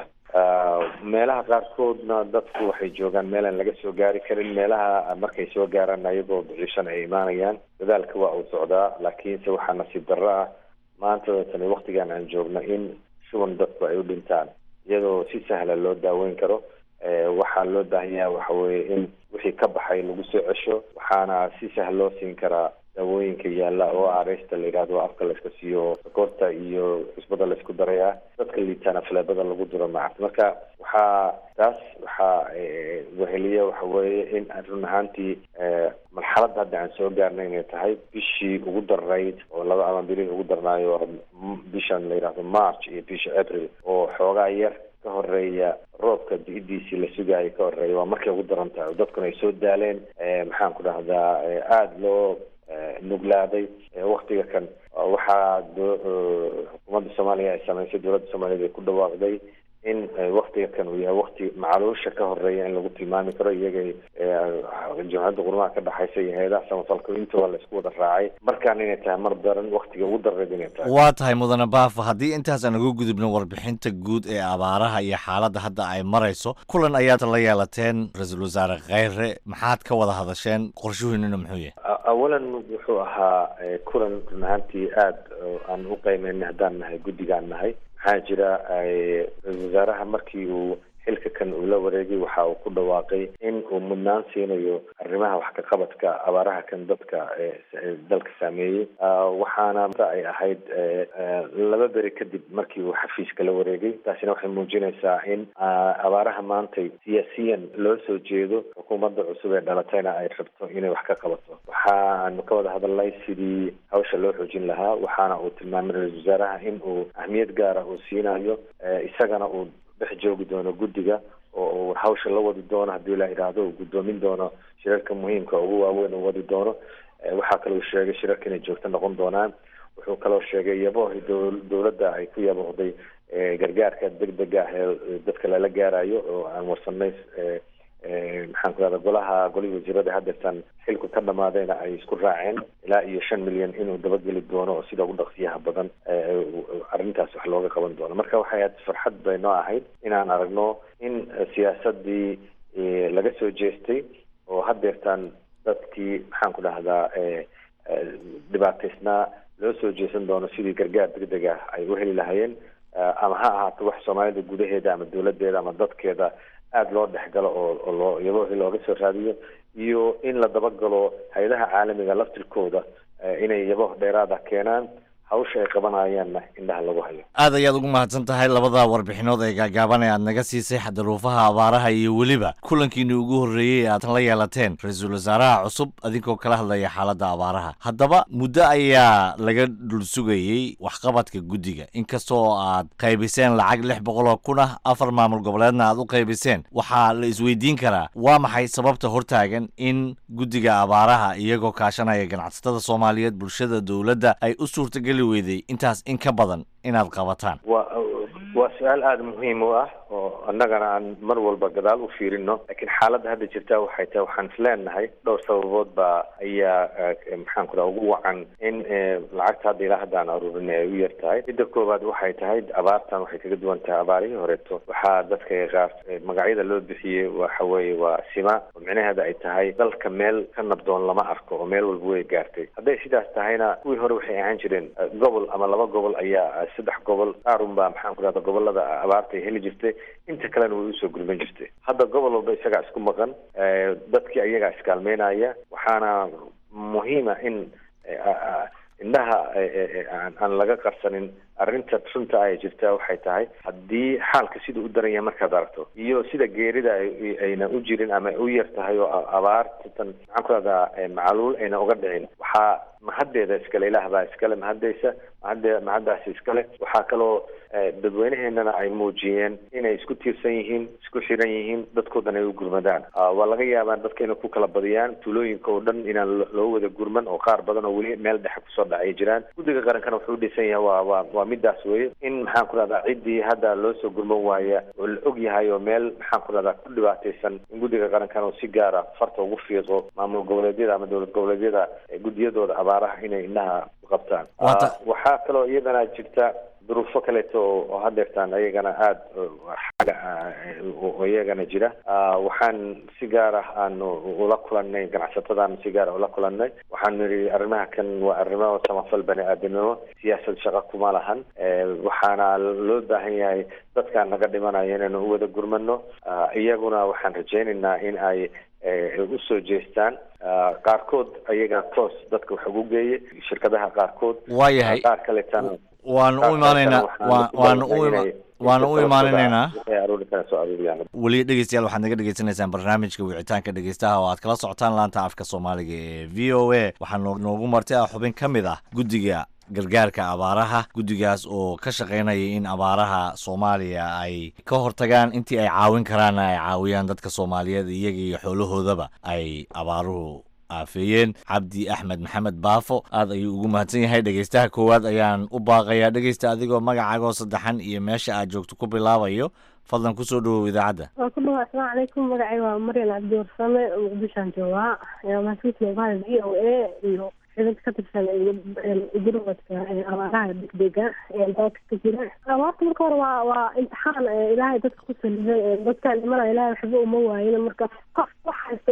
meelaha qaarkoodna dadku waxay joogaan meelaan laga soo gaari karin meelaha markay soo gaaraan ayagoo daciishan ay imaanayaan dadaalka waa uu socdaa laakiinse waxaa nasiib darro ah maanta tani waktigan aan joogno in shuban dadku ay u dhintaan iyadoo si sahla loo daaweyn karo waxaa loo baahan yahay waxa weeye in wixii ka baxay lagu soo cesho waxaana si sahla loo siin karaa daawooyinka yaalla oo areysta la yidhahdo afka layska siiyo sokorta iyo cusbada laysku daray ah dadka liitaana faleebada lagu diro macarta marka waxaa taas waxaa weheliya waxa weeye in run ahaantii marxaladda hadda aan soo gaarnay inay tahay bishii ugu darayd oo laba ama bilihii ugu darnaayo bishan la yidhahdo march iyo bisha april oo xoogaa yar ka horeeya roobka di-idiisii la sugaayo ka horeeya waa markay ugu daran tahay oo dadkuna ay soo daaleen maxaan ku dhahdaa aada loo nuglaaday waktiga kan waxaa xukuumadda soomaaliya ay sameysay dowladda soomaaliyed ay ku dhawaaqday in waktiga kan uu yahay wakti macaluusha ka horeeya in lagu tilmaami karo iyaga jamciyadda qurmaha ka dhexaysa iyo hay-adaha samafalka intooda la isku wada raacay markaan inay tahay mar daran waktiga ugu dareed inay tahay waa tahay mudane baafo haddii intaas aan uga gudubno warbixinta guud ee abaaraha iyo xaaladda hadda ay marayso kulan ayaad la yeelateen ra-iisul wasaare kheyre maxaad ka wada hadasheen qorshuhiinuna muxuu yahay awalan wuxuu ahaa kulan run ahaantii aada aan u qiimeynay haddaan nahay guddigaan nahay maxaa jira ra-isul wasaaraha markii uu xilka kan uu la wareegay waxa uu ku dhawaaqay in uu mudnaan siinayo arrimaha wax ka qabadka abaaraha kan dadka dalka saameeyey waxaana ay ahayd laba beri kadib markii uu xafiiska la wareegay taasina waxay muujinaysaa in abaaraha maantay siyaasiyan loo soo jeedo xukuumadda cusub ee dhalatayna ay rabto inay wax ka qabato waxaanu ka wada hadalnay sidii hawsha loo xoojin lahaa waxaana uu tilmaamay ra-isul wasaaraha in uu ahmiyad gaara uu siinayo isagana uu dhex joogi doono guddiga oo uu hawsha la wadi doono haddii la yidhaahdo uu guddoomin doono shirarka muhiimka ugu waaweyn uu wadi doono waxaa kaloo sheegay shirarka inay joogto noqon doonaan wuxuu kaloo sheegay yabohi dowladda ay ku yabohday gargaarka degdega ah ee dadka lala gaarayo oo aan warsanay maxaan ku rahda golaha golihii wasiirada haddeertan xilku ka dhamaadayna ay isku raaceen ilaa iyo shan milyan inuu dabageli doono oo sida ugu dhaqsiyaha badan arrintaas wax looga qaban doono marka waxay ahayd farxad bay noo ahayd inaan aragno in siyaasadii laga soo jeestay oo haddeertaan dadkii maxaan ku dhahdaa dhibaataysnaa loo soo jeesan doono sidii gargaar degdeg ah ay u heli lahayeen ama ha ahaato wax soomaalida gudaheeda ama dowladeeda ama dadkeeda aada loo dhexgalo oo loo iyadoo looga soo raadiyo iyo in la dabagalo hay-adaha caalamiga laftirkooda inay yabo dheeraada keenaan hawsha ay qabanayaanna indhaha lagu hayo aad ayaad ugu mahadsan tahay labada warbixinood ee gaagaaban ee aad naga siisay xadaruufaha abaaraha iyo weliba kulankiini ugu horreeyey ee aad la yeelateen ra-iisul wasaaraha cusub adinkoo kala hadlaya xaaladda abaaraha haddaba muddo ayaa laga dhul sugayey waxqabadka guddiga inkastoo aad qaybiseen lacag lix boqol oo kun ah afar maamul goboleedna aad u qaybiseen waxaa la isweydiin karaa waa maxay sababta hortaagan in guddiga abaaraha iyagoo kaashanaya ganacsatada soomaaliyeed bulshada dowladda ay u suurtageli weyday intaas in ka badan inaad qabataan wa waa su-aal aada muhiim u ah oo annagana aan mar walba gadaal u fiirino laakiin xaaladda hadda jirta waxay tahay waxaan is leenahay dhowr sababood baa ayaa maxaan ku dhaha ugu wacan in lacagta hadda ilaa hadda aan aruurin ay u yar tahay midda koowaad waxay tahay abaartan waxay kaga duwan tahay abaarihii horeeto waxaa dadka qaar magacyada loo bixiyey waxa weeye waa sima oo micnaheeda ay tahay dalka meel ka nabdoon lama arko oo meel walba way gaartay hadday sidaas tahayna kuwii hore waxay ahaan jireen gobol ama laba gobol ayaa saddex gobol qaarun baa maxaan ku dhahda gobolada abaarta ay heli jirtay inta kalena way usoo gurban jirtay hadda gobol walba isagaa isku maqan dadkii ayagaa iskaalmeynaya waxaana muhiima in indhaha aan laga qarsanin arrinta runta ay jirta waxay tahay haddii xaalka sida u daran yahay markaad aragto iyo sida geerida ayna u jirin ama u yar tahay oo abaartan maxaan ku dhahdaa macaluul ayna uga dhicin waxaa mahaddeeda iskale ilaah baa iskale mahadeysa mahadde mahaddaasi iskale waxaa kaloo dadweyneheenana ay muujiyeen inay isku tiirsan yihiin isku xiran yihiin dadkoodan ay u gurmadaan waa laga yaabaa dadka inay ku kala badiyaan tuulooyinka oo dhan inaan loo wada gurman oo qaar badan oo weli meel dhexe kusoo dhacay jiraan guddiga qarankana wuxuu udhisan yahay waa waa waa midaas weye in maxaan ku dhahdaa ciddii hadda loo soo gurman waaya oo la og yahay oo meel maxaan ku dhahdaa ku dhibaataysan in guddiga qarankana uu si gaara farta ugu fiiqo maamul goboleedyada ama dowlad goboleedyada guddiyadooda abaaraha inay indhaha ku qabtaan waxaa kaloo iyadana jirta duruufo kaleeto oo hadeertaan ayagana aada xaga oo iyagana jira waxaan si gaar ah aan ula kulanay ganacsatadaan si gaar ah ula kulanay waxaan nidhi arrimaha kan waa arrimo samafal bani aadamnimo siyaasad shaqo kuma lahan waxaana loo baahan yahay dadkaan naga dhimanaya inaynu u wada gurmano iyaguna waxaan rajaynaynaa in ay usoo jeestaan qaarkood ayaga toos dadka wax ugu geeye shirkadaha qaarkood waayahay qaar kaleetana waanu u imaanaynaa waanu u waanu u imaaninaynaa weli dhegeystayaal waxaad naga dhegeysanaysaan barnaamijka wicitaanka dhegeystaha oo aad kala socotaan laanta afka soomaaliga ee v o a waxaa noogu martay ah xubin ka mid ah guddiga gargaarka abaaraha guddigaas oo ka shaqaynaya in abaaraha soomaaliya ay ka hortagaan intii ay caawin karaanna ay caawiyaan dadka soomaaliyeed iyaga iyo xoolahoodaba ay abaaruhu aafeeyeen cabdi axmed maxamed baafo aad ayuu ugu mahadsan yahay dhegeystaha koowaad ayaan u baaqayaa dhegeysta adigoo magacaagoo saddexan iyo meesha aad joogto ku bilaabayo fadlan kusoo dhawow idaacadda waa ku dhawa asalaamu calaykum magacay waa maryan cabdi warsame muqdishaan joogaa mahadsantihiin bahal v o a iyo xibid ka tirsan gurmadka abaaraha degdega dalka ka jira abaarta marka hore waa waa imtixaan ilaahay dadka ku saliday dadkaan imanaya ilaahay waxba uma waayin marka qof wax haysta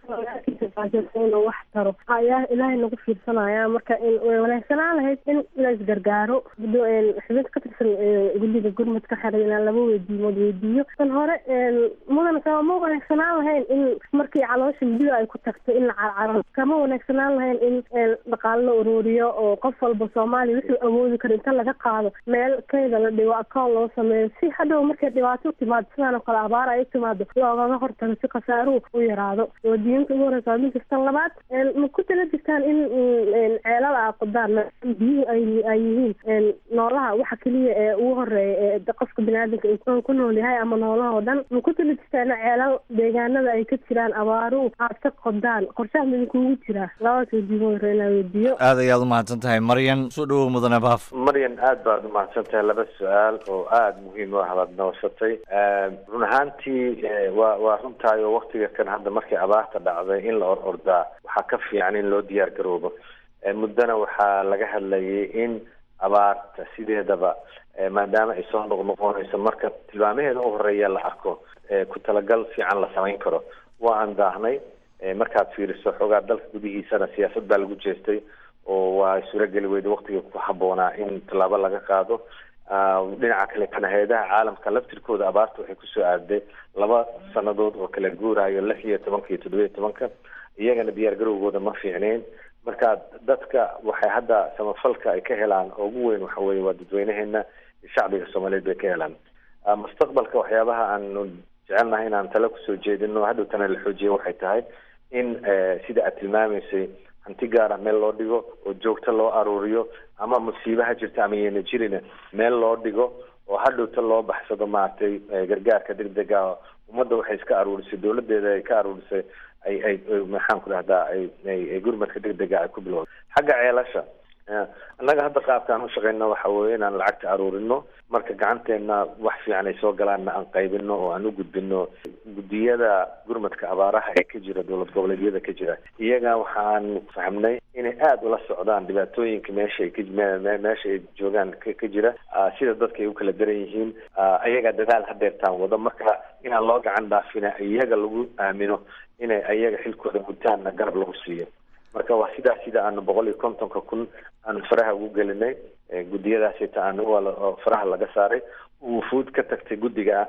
qofka inuu wax taro ayaa ilaahay nagu fiirsanaya marka way wanaagsanaan lahayd in la isgargaaro xibid ka tirsan guddiga gurmadka xeray inaan laba weydiimood weydiiyo tan hore mudan kama wanaagsanaan lahayn in markii caloosha midida ay ku tagto in la carcaro kama wanaagsanaan lahayn in dhaqaalo la ururiyo oo qof walba soomaaliya wuxuu awoodi karo inta laga qaado meel kayda la dhigo akoon loo sameeyo si hadhow markay dhibaato u timaado sidaan oo kale abaar ay u timaado loogaga hortago si khasaaruhu u yaraado wadiinka ugu horeysa mid kastan labaad ma ku tala jirtaan in ceelada a qodaan biyuhu ay ay yihiin noolaha waxa keliya ee ugu horeeya ee qofka biniaadanka ku nool yahay ama noolaha oo dhan ma ku tala jirtaan in ceelal deegaanada ay ka jiraan abaaruhu aad ka qodaan qorshaha midinkuugu jira labadaas wadiimo hore inaa weydiiyo aad ayaad umahadsan tahay maryan soo dhawow mudane baaf maryan aad baad umahadsan tahay laba su-aal oo aada muhiim u ah baad nooshatay run ahaantii waa waa runtahay oo waktiga kan hadda markay abaarta dhacday in la or ordaa waxaa ka fiican in loo diyaar garoobo muddana waxaa laga hadlayay in abaarta sideedaba maadaama ay soo noqnoqonayso marka tilmaamaheeda u horeeya la arko ku talagal fiican la samayn karo waa aan daahnay markaad fiiriso xoogaa dalka gudihiisana siyaasad baa lagu jeestay oo waa suurageli weyda waktigii ku habboonaa in tallaabo laga qaado dhinaca kale kana hay-adaha caalamka laftirkooda abaarta waxay kusoo aaday laba sanadood oo kala guurayo lix iyo tobanka iyo toddoba iyo tobanka iyagana diyaar garowgooda ma fiicneyn marka dadka waxay hadda samafalka ay ka helaan oo ugu weyn waxa weye waa dadweynaheena shacbiga soomaaliyeed bay ka helaan mustaqbalka waxyaabaha aanu jecelnahay inaan tale kusoo jeedino hadhowtana la xoojiya waxay tahay in sida aad tilmaamaysay hanti gaara meel loo dhigo oo joogto loo aruuriyo ama musiibaha jirta ama yeena jirina meel loo dhigo oo hadhowta loo baxsado maaragtay gargaarka degdega ummadda waxay iska aruurisay dowladeeda ay ka aruurisay ay ay maxaan ku dhahdaa ay ay gurmadka degdega ay ku bilowda xagga ceelasha annaga hadda qaabkaan ushaqeyno waxa weye inaan lacagta aruurino marka gacanteena wax fiican ay soo galaanna aan qaybino oo aan u gudbino guddiyada gurmadka abaaraha ee ka jira dowlad goboleedyada ka jira iyaga waxaan fahmnay inay aada ula socdaan dhibaatooyinka meesha ay ka meesha ay joogaan ka jira sida dadka ay u kala daran yihiin ayaga dadaal hadeertaan wado marka inaan loo gacan dhaafina iyaga lagu aamino inay ayaga xilkooda gutaanna garab lagu siiyo marka waa sidaas sida aanu boqol iyo kontonka kun aanu faraha ugu gelinay guddiyadaasita aanu faraha laga saaray wufuud ka tagtay guddiga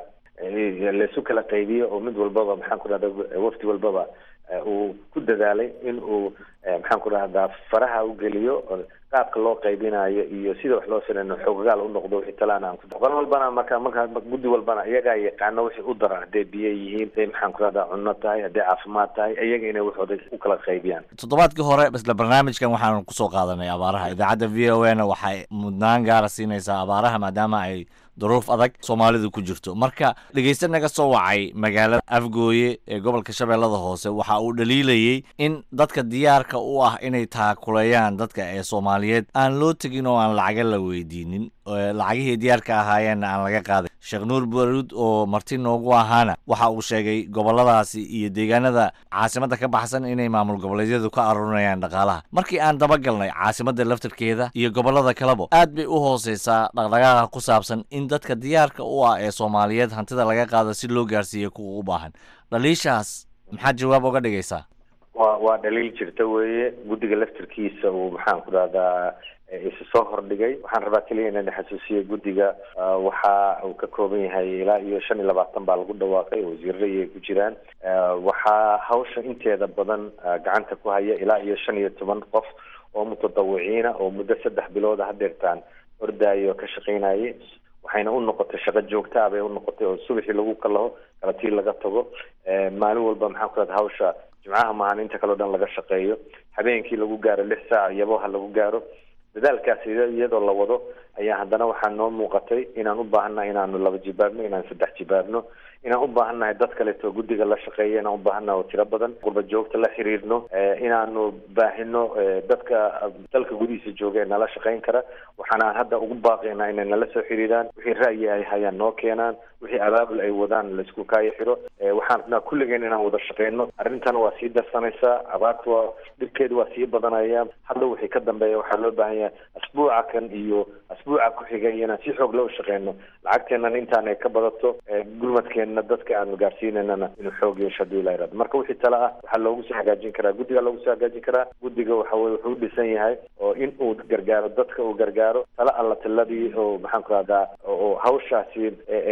laysu kala qaybiyo oo mid walbaba maxaan ku dhahda wafdi walbaba uu ku dadaalay in uu maxaan ku dhahdaa faraha u geliyo qaabka loo qaybinayo iyo sida wax loo salayno xoogagaal u noqdo wixii talaan aan ku qol walbana marka marka guddi walbana iyagaa yaqaano wixii u daran hadday biyo yihiin hadday maxaan ku dhahdaa cunno tahay hadday caafimaad tahay iyaga inay waxooda u kala qaybiyaan toddobaadkii hore isla barnaamijkan waxaanu kusoo qaadanay abaaraha idaacadda v o a na waxay mudnaan gaara siinaysaa abaaraha maadaama ay duruuf adag soomaalidu ku jirto marka dhegeyste naga soo wacay magaalada afgooye ee gobolka shabeellada hoose waxa uu dhaliilayey in dadka diyaarka u ah inay taakuleeyaan dadka ee soomaaliyeed aan loo tegin oo aan lacaga la weydiinin lacagihii diyaarka ahaayeenna aan laga qaaday sheekh nuur baruud oo marti noogu ahaana waxa uu sheegay goboladaasi iyo deegaanada caasimadda ka baxsan inay maamul goboleedyadu ka aruurinayaan dhaqaalaha markii aan dabagalnay caasimadda laftarkeeda iyo gobolada kaleba aad bay u hooseysaa dhaqdhaqaaqa ku saabsan in dadka diyaarka u ah ee soomaaliyeed hantida laga qaado si loo gaarsiiyo kuwa u baahan dhaliishaas maxaad jawaab oga dhigaysaa wa waa dhaliil jirta weeye guddiga laftirkiisa uu maxaan ku dhahdaa isu soo hordhigay waxaan rabaa keliya inaan xasuusiyo guddiga waxa uu ka kooban yahay ilaa iyo shan iyo labaatan baa lagu dhawaaqay oo wasiirada ay ku jiraan waxaa hawsha inteeda badan gacanta ku haya ilaa iyo shan iyo toban qof oo mutadawiciina oo muddo saddex bilooda hadeertaan ordaayo ka shaqeynayay waxayna u noqotay shaqo joogta ah bay u noqotay oo subaxii lagu kalaho kalatii laga tago maalin walba maxaan ku dhahda hawsha jimcaha maahan inta kaleo dhan laga shaqeeyo habeenkii lagu gaaro lix saac iyaboha lagu gaaro dadaalkaas iyadoo la wado ayaa haddana waxaa noo muuqatay inaan u baahannahay inaanu laba jibaabno inaan saddex jibaabno inaan u baahannahay dad kaleeto guddiga la shaqeeya inaan u baahannahay oo tiro badan qurba joogta la xiriirno inaanu baahino dadka dalka gudihiisa jooga ee nala shaqeyn kara waxaana hadda ugu baaqaynaa inay nala soo xiriiraan wixii ra'yi ay hayaan noo keenaan wixii abaabul ay wadaan laisku kaayo xiro waxaan rabnaa kulligeen inaan wada shaqeyno arrintan waa sii darsanaysaa abaarta waa dhibkeedu waa sii badanaya hadda wixii ka dambeeya waxaa loo baahan yahay asbuuca kan iyo asbuuca ku xigay inaan si xoog loo shaqeyno lacagteennan intaan ay ka badato gurmadkeenna dadka aanu gaarsiinaynana inuu xoog yeesho hadii la irado marka wixii tale ah waxaa loogu soo hagaajin karaa guddiga loogu soo hagaajin karaa guddiga waxa weye wuxuu u dhisan yahay oo in uu gargaaro dadka uu gargaaro tale alla tiladii oo maxaan ku rahdaa oo hawshaasi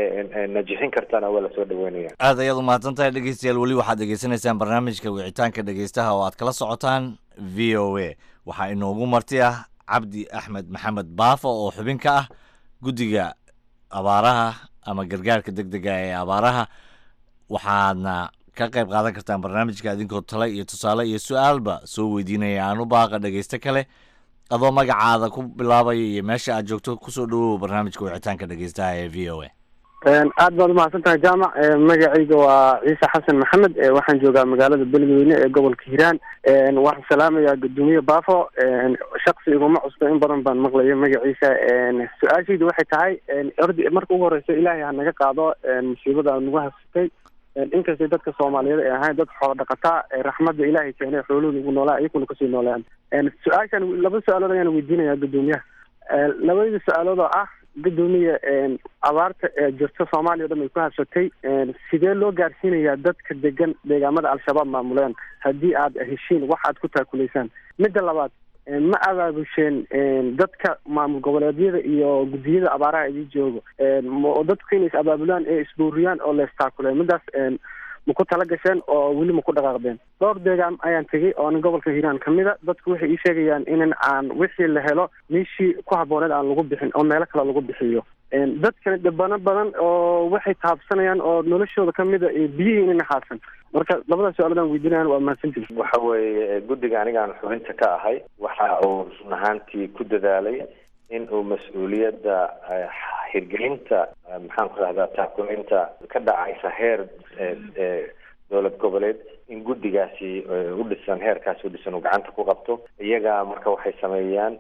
najixin kartana waa lasoo dhaweynaya aad ayaad umahadsan tahay dhegeystayaal weli waxaad degeysanaysaan barnaamijka wicitaanka dhegeystaha oo aad kala socotaan v o a waxaa inoogu marti ah cabdi axmed maxamed baafo oo xubin ka ah guddiga abaaraha ama gargaarka deg dega ee abaaraha waxaadna ka qayb qaadan kartaan barnaamijka idinkoo tale iyo tusaale iyo su-aalba soo weydiinaya aan u baaqa dhegeysto kale adoo magacaada ku bilaabaya iyo meesha aad joogto kusoo dhawow barnaamijka wicitaanka dhegeystaha ee v o a aad baad umahadsan tahay jaamac magacayga waa ciise xasan maxamed waxaan joogaa magaalada beledweyne ee gobolka hiiraan waxaan salaamayaa guddoomiye baafo shaksi iguma cusbo in badan baan maqlayo magaciisa su-aashaydu waxay tahay ordi marka ugu horeysa ilaahay ha naga qaado musiibada nagu hasatay inkastay dadka soomaaliyeed ay ahayn dad xoolo dhaqataa raxmadda ilaahay keenay xoolahooda ugu noolaa iyakuna kasii noolaan su-aashan laba su-aalood ayaan weydiinayaa guddoomiyaha labadii su-aalood oo ah gudoomiya abaarta ee jirta soomaaliya o dhan ay ku habsatay sidee loo gaarsiinayaa dadka degan deegaamada al-shabaab maamuleen haddii aad heshiin wax aad ku taakulaysaan midda labaad ma abaabusheen dadka maamul goboleedyada iyo guddiyada abaaraha idii joogo dadku inay is abaabulaan ee isbuuriyaan oo leestaakuleen midaas ma ku tala gasheen oo weli ma ku dhaqaaqdeen dhowr deegaan ayaan tegey oo nin gobolka hiiraan kamid a dadku waxay ii sheegayaan in aan wixii la helo meeshii ku habbooneed aan lagu bixin oo meelo kale lagu bixiyo dadkani dhibano badan oo waxay taabsanayaan oo noloshooda kamid a biyihii inay naxaasan marka labadaas su-aaladan weydiinayan waa mahadsantihi waxa weeye guddiga anigaan xubinta ka ahay waxa uu run ahaantii ku dadaalay in uu mas-uuliyadda hirgelinta maxaan ku rahdaa taakulinta ka dhacaysa heer dowlad goboleed in guddigaasi u dhisan heerkaasi u dhisan uu gacanta ku qabto iyaga marka waxay sameeyaan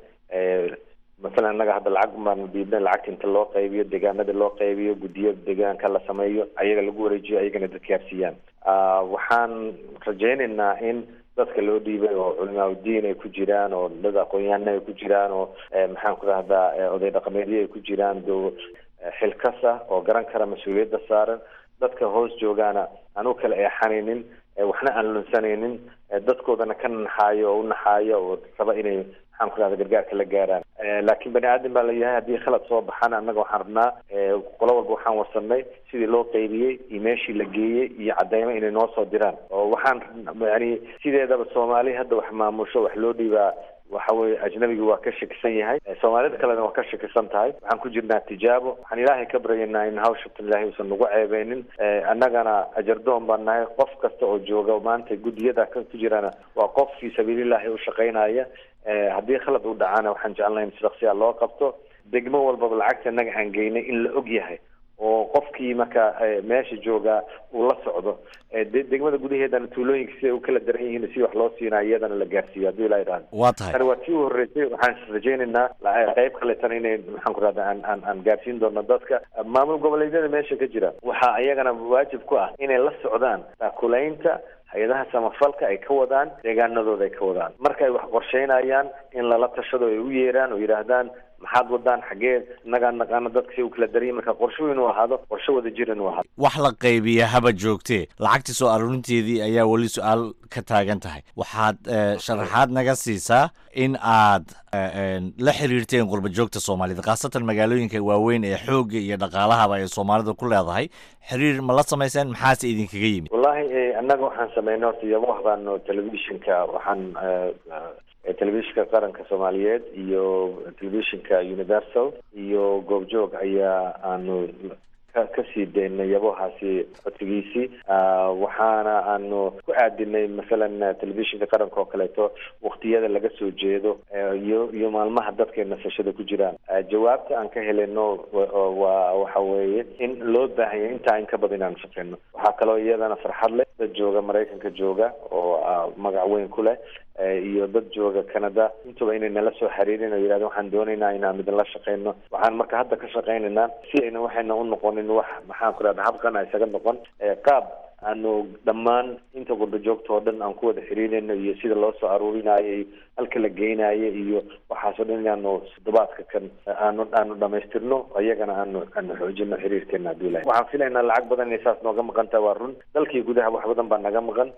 masalan innaga hadda lacag baanu dhiibnay lacagta inta loo qaybiyo deegaanada loo qaybiyo guddiyo deegaanka la sameeyo ayaga lagu wareejiyo ayagana dadka gaarsiiyaan waxaan rajaynaynaa in dadka loo dhiibay oo culimaauddiin ay ku jiraan oo dad aqoon-yahana ay ku jiraan oo maxaan ku rahdaa oday dhaqameedyo ay ku jiraan do xilkas ah oo garan kara mas-uuliyadda saaran dadka hoos joogaana aan u kala eexanaynin waxna aan lunsanaynin dadkoodana ka naxaayo oo u naxaayo oo raba inay maxaan ku rahda gargaarka la gaaraan laakiin bani aadam baa layahay haddii khalad soo baxana annaga waxaan rabnaa qolo walba waxaan warsanay sidii loo qaybiyey iyo meeshii la geeyey iyo cadeymo inay noo soo diraan oo waxaan yani sideedaba soomaali hadda wax maamusho wax loo dhiibaa waxa weye ajnabigu waa ka shakisan yahay soomaalida kalena waa ka shakisan tahay waxaan ku jirnaa tijaabo waxaan ilaahay ka baryaynaa in hawshatan ilaahay uusan nagu ceebeynin annagana ajardoon baan nahay qof kasta oo jooga maanta guddiyada ka ku jirana waa qof fii sabiilillahi u shaqaynaya haddii khalad u dhacana waxaan jecelnahay in shaqsiya loo qabto degmo walbaba lacagta innaga aan geynay in la og yahay oo qofkii marka meesha jooga uu la socdo degmada gudaheedana tuulooyinka siday u kala daran yihiin si wax loo siinaa iyadana la gaarsiiyo haddii ilaa idhahdo waa tahay tani waa tii u horreysay waxaan rajaynaynaa qayb kaleetana inay maxaan ku rahda aan aan aan gaarsiin doono dadka maamul goboleedyada meesha ka jira waxaa iyagana waajib ku ah inay la socdaan taakulaynta hay-adaha samafalka ay ka wadaan deegaanadooda ay ka wadaan marka ay wax qorsheynayaan in lala tashado ay u yeeraan oo yidhaahdaan maxaad wadaan xaggee innagaa naqaano dadka si u kala daraya marka qorsho inuu ahaado qorsho wada jir inuu ahaado wax la qaybiya haba joogtee lacagtii soo aruurinteedii ayaa weli su-aal ka taagan tahay waxaad sharaxaad naga siisaa in aad la xiriirteen qurba joogta soomaalida khaasatan magaalooyinka waaweyn ee xoogga iyo dhaqaalahaba ay soomaalida ku leedahay xiriir ma la samayseen maxaase idinkaga yimid wallahi annaga waxaan sameynay horta iyaba waxbaano telefishinka waxaan telefishinka qaranka soomaaliyeed iyo telefishinka universal iyo goobjoog ayaa aanu kasii daynay yabohaasi codsigiisii waxaana aanu ku aadinay masalan telefishinka qaranka oo kaleeto waktiyada laga soo jeedo iyo iyo maalmaha dadkay nasashada ku jiraan jawaabta aan ka heleno waa waxa weeye in loo baahanya intaa in ka badan inaanu shaqeyno waxaa kaloo iyadana farxad leh dad jooga maraykanka jooga oo magac weyn ku leh iyo dad jooga canada intuba inay nala soo xiriirin oo yidhahda waxaan doonaynaa inaan idinla shaqeyno waxaan marka hadda ka shaqeynaynaa si ayna waxayna u noqonin wax maxaan ku rahda habkan a isaga noqon qaab aanu dhammaan inta qurba joogta oo dhan aan ku wada xiriirayno iyo sida loo soo aruurinayo iyo halka la geynayo iyo waxaasoo dhan inaanu toddobaadka kan aanu aanu dhamaystirno iyagana aanu aanu xoojino xiriirkeena haddii ilahay waxaan filaynaa lacag badan inay saas nooga maqan tahay waa run dalkii gudaha wax badan baa naga maqan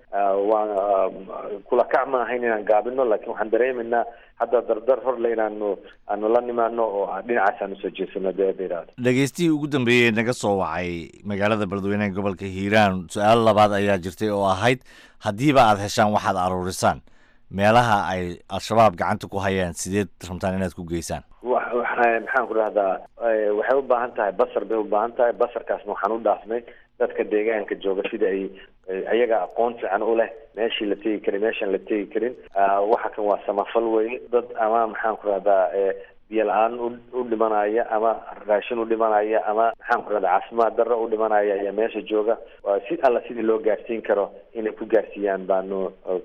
waa kula kac ma ahayn inaan gaabino laakiin waxaan dareemaynaa hadda dardar horle inaanu aanu la nimaano oo dhinacaas aan usoo jeesano deeda idhaahdo dhegeystihii ugu dambeeyey naga soo wacay magaalada beledweyneha gobolka hiiraan su-aal labaad ayaa jirtay oo ahayd haddiiba aad heshaan waxaad aruurisaan meelaha ay al-shabaab gacanta ku hayaan sideed rabtaan inaad ku geysaan maxaan ku dhahdaa waxay u baahan tahay basar bay u baahan tahay basarkaasna waxaan u dhaafnay dadka deegaanka jooga sida ay ayaga aqoon fiican u leh meeshii la tegi karin meeshaan la tegi karin waxa kan waa samafal weye dad ama maxaan ku dhahdaa biyo la-aan u dhimanaya ama raashin u dhimanaya ama maxaan ku rahda caafimaad darro u dhimanaya ayaa meesha jooga si alla sidii loo gaarsiin karo inay ku gaarsiiyaan baanu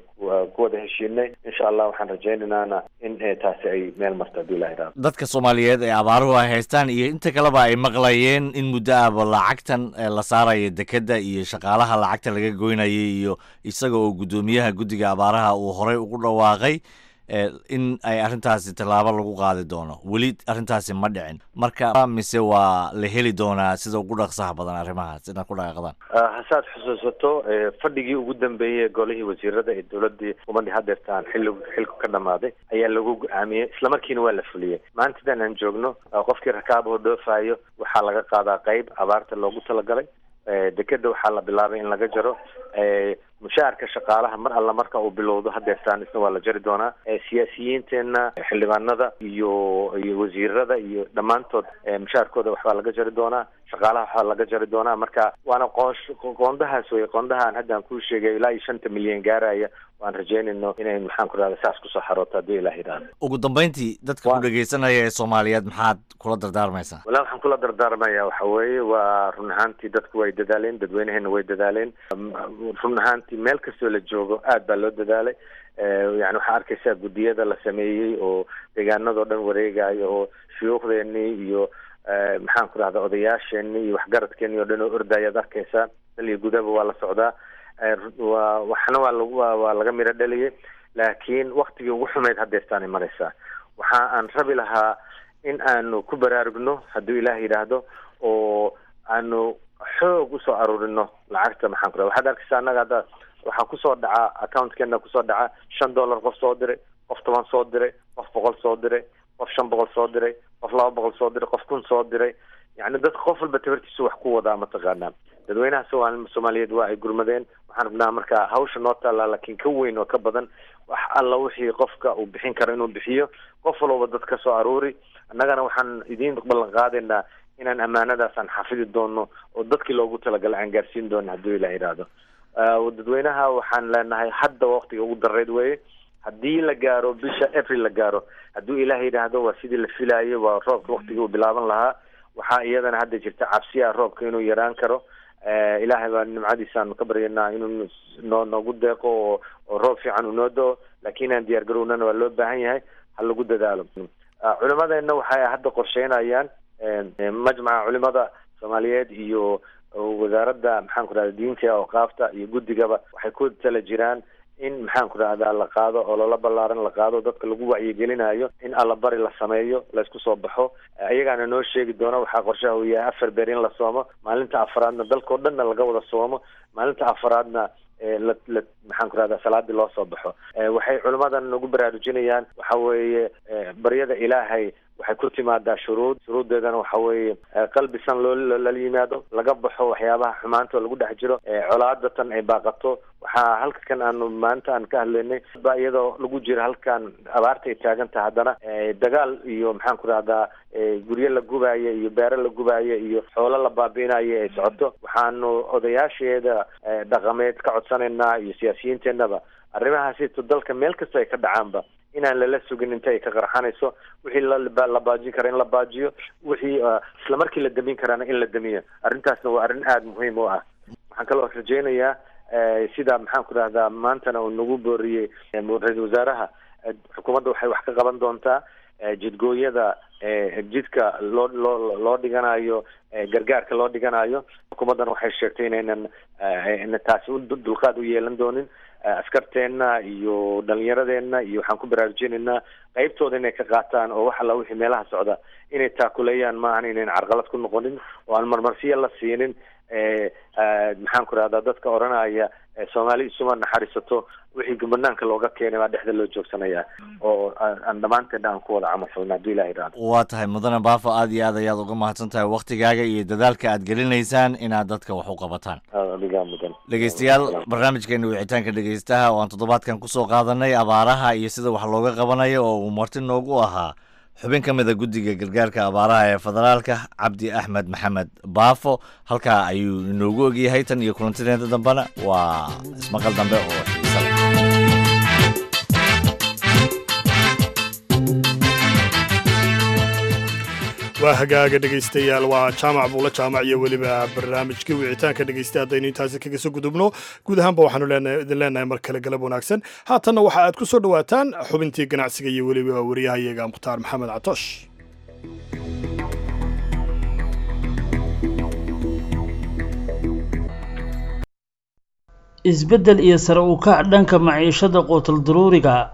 ku wada heshiinay insha allah waxaan rajaynaynana in taasi ay meel marto haddii ilaha idhaado dadka soomaaliyeed ee abaaruhu ay haystaan iyo inta kaleba ay maqlayeen in muddo ahba lacagtan la saaraya dekedda iyo shaqaalaha lacagta laga goynayay iyo isaga oo guddoomiyaha guddiga abaaraha uu horey ugu dhawaaqay in ay arrintaasi tallaabo lagu qaadi doono weli arrintaasi ma dhicin marka mise waa la heli doonaa sida ugu dhaqsaha badan arrimahaas inaad ku dhaqaaqdaan hasaad xusuusato fadhigii ugu dambeeyey golihii wasiirada ee dowladii umadii hadeertaan xilli xilku ka dhamaaday ayaa lagu go-aamiyey islamarkiina waa la fuliyey maantadan aan joogno qofkii rakaabahoo dhoofayo waxaa laga qaadaa qeyb abaarta loogu talagalay dekeda waxaa la bilaabay in laga jaro mushaharka shaqaalaha mar alla marka uu bilowdo hadeertaan isna waa la jari doonaa siyaasiyiinteenna xildhibaanada iyo iyo wasiirada iyo dhammaantood mushaharkooda waxbaa laga jari doonaa shaqaalaha waxbaa laga jari doonaa marka waana qoosh qoondahaas wey qoondahaan haddaan kuu sheegay ilaa iyo shanta milyan gaaraya waan rajeynayno inay maxaan ku rahda saas kusoo xarooto haddii ilah yidhaahdo ugu dambeyntii dadka ku dhegeysanaya ee soomaaliyeed maxaad kula dardaarmaysaa wala waxaan kula dardaarmaya waxa weeye waa run ahaantii dadku way dadaaleen dadweynaheena way dadaaleen run ahaantii meel kastoo la joogo aad baa loo dadaalay yani waxaa arkaysaa guddiyada la sameeyey oo deegaanadoo dhan wareegayo oo shuyuukhdeenii iyo maxaan ku rahda odayaasheenii iyo waxgaradkeenii oo dhan oo ordayaad arkaysaa dal iyo gudaba waa la socdaa wa waxna waa lag waa laga miro dhaliyay laakiin waktigii ugu xumeyd hadeertaanay maraysaa waxa aan rabi lahaa in aanu ku baraarugno hadduu ilaah yidhaahdo oo aanu xoog usoo aruurino lacagta maxaan ku raha waxaad arkaysaa annaga hadda waxaa kusoo dhaca accountkeenna kusoo dhaca shan dollar qof soo diray qof toban soo diray qof boqol soo diray qof shan boqol soo diray qof laba boqol soo diray qof kun soo diray yani dadka qof walba tabartiisu wax ku wadaa mataqaanaa dadweynaha somaali soomaaliyeed waa ay gurmadeen waxaan rabnaa marka hawsha noo taallaa laakiin ka weyn oo ka badan wax alla wixii qofka uu bixin karo inuu bixiyo qof walba dad ka soo aruuri annagana waxaan idiin ballan qaadaynaa inaan ammaanadaas aan xafidi doono oo dadkii loogu talagalay aan gaarsiin doono hadduu ilah yidhaahdo dadweynaha waxaan leenahay hadda waktiga ugu dareyd weye haddii la gaaro bisha april la gaaro hadduu ilaah yidhaahdo waa sidii la filayo waa roobka waktigii uu bilaaban lahaa waxaa iyadana hadda jirta cabsiya roobka inuu yaraan karo ilaahay baa nimcadiisaanu ka baryanaa inuu noo noogu deeqo oo oo roob fiican uu noo do-o laakiin aan diyaar garownana waa loo baahan yahay ha lagu dadaalo culimadeenna waxay hadda qorsheynayaan majmaca culimada soomaaliyeed iyo wasaaradda maxaan ku rahda diinta awqaafta iyo guddigaba waxay ku tala jiraan in maxaan ku rahdaa la qaado oo lala ballaaran la qaado dadka lagu wacyigelinayo in allabari la sameeyo laysku soo baxo ayagaana noo sheegi doona waxaa qorshaha uu yahay afar beer in la soomo maalinta afaraadna dalkao dhanna laga wada soomo maalinta afaraadna la la maxaan ku rahdaa salaadii loo soo baxo waxay culimadan nagu baraarujinayaan waxa weeye baryada ilaahay waxay ku timaadaa shuruud shuruuddeedana waxa weeye qalbi san loo lala yimaado laga baxo waxyaabaha xumaanta oo lagu dhex jiro colaadatan ay baaqato waxaa halka kan aanu maanta aan ka hadlaynay ba iyadoo lagu jiro halkan abaarta ay taagan tahay haddana dagaal iyo maxaan ku rahdaa guryo la gubaayo iyo beero la gubaayo iyo xoolo la baabi'inayo ay socoto waxaanu odayaasheeda dhaqameed ka codsanaynaa iyo siyaasiyiinteenaba arrimahaasito dalka meel kasta ay ka dhacaanba inaan lala sugin inta ay ka qarxanayso wixii la baajin kara in la baajiyo wixii isla markii la damin karaana in la damiyo arrintaasna waa arrin aada muhiim u ah waxaan kaloo rajeynayaa sida maxaan ku rahdaa maantana uu nagu booriyey ra-isul wasaaraha xukuumadda waxay wax ka qaban doontaa jidgooyada jidka loo loo loo dhiganayo gargaarka loo dhiganayo xukuumaddan waxay sheegtay inaynan taasi u dulqaad u yeelan doonin askarteenna iyo dhalinyaradeenna iyo waxaan ku baraarujinaynaa qeybtooda inay ka qaataan oo wax alla wixii meelaha socda inay taakuleeyaan maahan inayn carqalad ku noqonin oo aan marmarsiya la siinin maxaan ku rahdaa dadka odhanaya soomaali isuma naxariisato wixii banaanka looga keenay baa dhexda loo joogsanaya oo aan dhammaanteedna aan ku wada camal falna hadduu ilah yidhahdo waa tahay mudane baafo aad iyo aad ayaad uga mahadsan tahay waktigaaga iyo dadaalka aad gelinaysaan inaad dadka wax u qabataan adigaa mudan dhegeystayaal barnaamijkeena wicitaanka dhegeystaha oo aan toddobaadkan kusoo qaadanay abaaraha iyo sida wax looga qabanayo oo uu marti noogu ahaa xubin ka mid a guddiga gargaarka abaaraha ee federaalka cabdi axmed maxamed baafo halkaa ayuu inoogu ogyahay tan iyo kulantideeda dambena waa ismaqal dambe oo xiisa leh waa hagaaga dhegaystayaal waa jaamac buula jaamac iyo weliba barnaamijkii wicitaanka dhegaysta haddaynu intaasi kaga soo gudubno guud ahaanba waxaanu idin leenahay mar kale galab wanaagsan haatanna waxa aad ku soo dhowaataan xubintii ganacsiga iyo weliba wariyahayaga mukhtaar maxamed catoosh isbeddel iyo sare u kac dhanka maciishada quutal daruuriga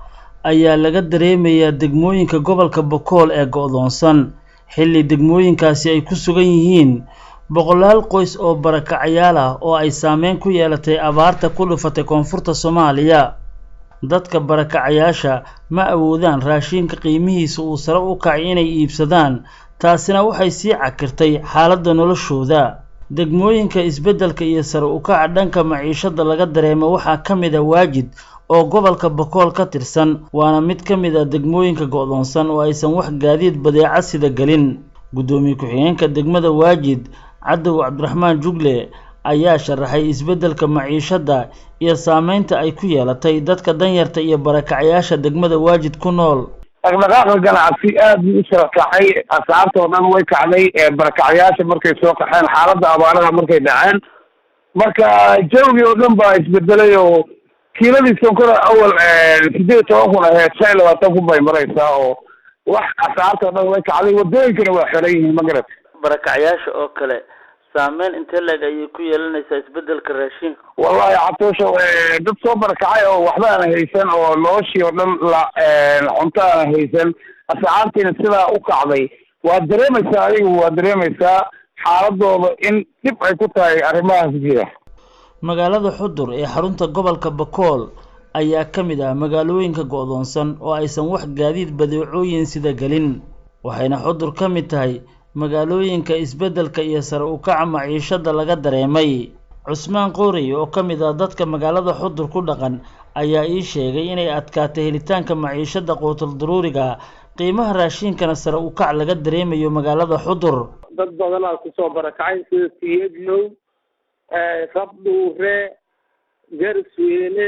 ayaa laga dareemayaa degmooyinka gobolka bokool ee go'doonsan xilli degmooyinkaasi ay ku sugan yihiin boqolaal qoys oo barakacayaal ah oo ay saameyn ku yeelatay abaarta ku dhufatay koonfurta soomaaliya dadka barakacayaasha ma awoodaan raashinka qiimihiisa uu sare u kacay inay iibsadaan taasina waxay sii cakirtay xaaladda noloshooda degmooyinka isbeddelka iyo sare u kaca dhanka maciishada laga dareemo waxaa ka mid a waajid oo gobolka bokool ka tirsan waana mid ka mid ah degmooyinka go'doonsan oo aysan wax gaadiid badeeca sida gelin guddoomiye ku-xigeenka degmada waajid cadow cabdiraxmaan jugle ayaa sharaxay isbeddelka maciishadda iyo saameynta ay ku yeelatay dadka danyarta iyo barakacayaasha degmada waajid ku nool dhaqdhaqaaqa ganacsi aad buu u sara kacay asxaabta oo dhan way kacday barakacayaasha markay soo qaxeen xaaladda abaaraha markay dhaceen marka jawgii oo dhan baa isbedelay oo kiiladii sonkora awal sideed iyo toban kun aheyd shan iyo labaatan kun bay maraysaa oo wax asxaabta oo dhan way kacday wadooyinkana waa xiran yihiin magarat barakacayaasha oo kale saameyn intee leeg ayay ku yeelanaysaa isbedelka raashinka wallahi catoosha dad soo barakacay oo waxba aan haysan oo noloshii oo dhan la cunto aan haysan asxaabtiina sidaa u kacday waad dareemaysaa adigu waad dareemaysaa xaaladooda in dhib ay ku tahay arrimahaas jira magaalada xudur ee xarunta gobolka bakool ayaa ka mid ah magaalooyinka go'doonsan oo aysan wax gaadiid badeecooyin sida gelin waxayna xudur ka mid tahay magaalooyinka isbeddelka iyo sare u kaca maciishada laga dareemay cusmaan qoorey oo ka mid ah dadka magaalada xudur ku dhaqan ayaa ii sheegay inay adkaatay helitaanka maciishada quutul daruuriga qiimaha raashinkana sare u kac laga dareemayo magaalada xudur dad badanaa kusoo barakacay sida tiyeglow rabdhuure garsweyne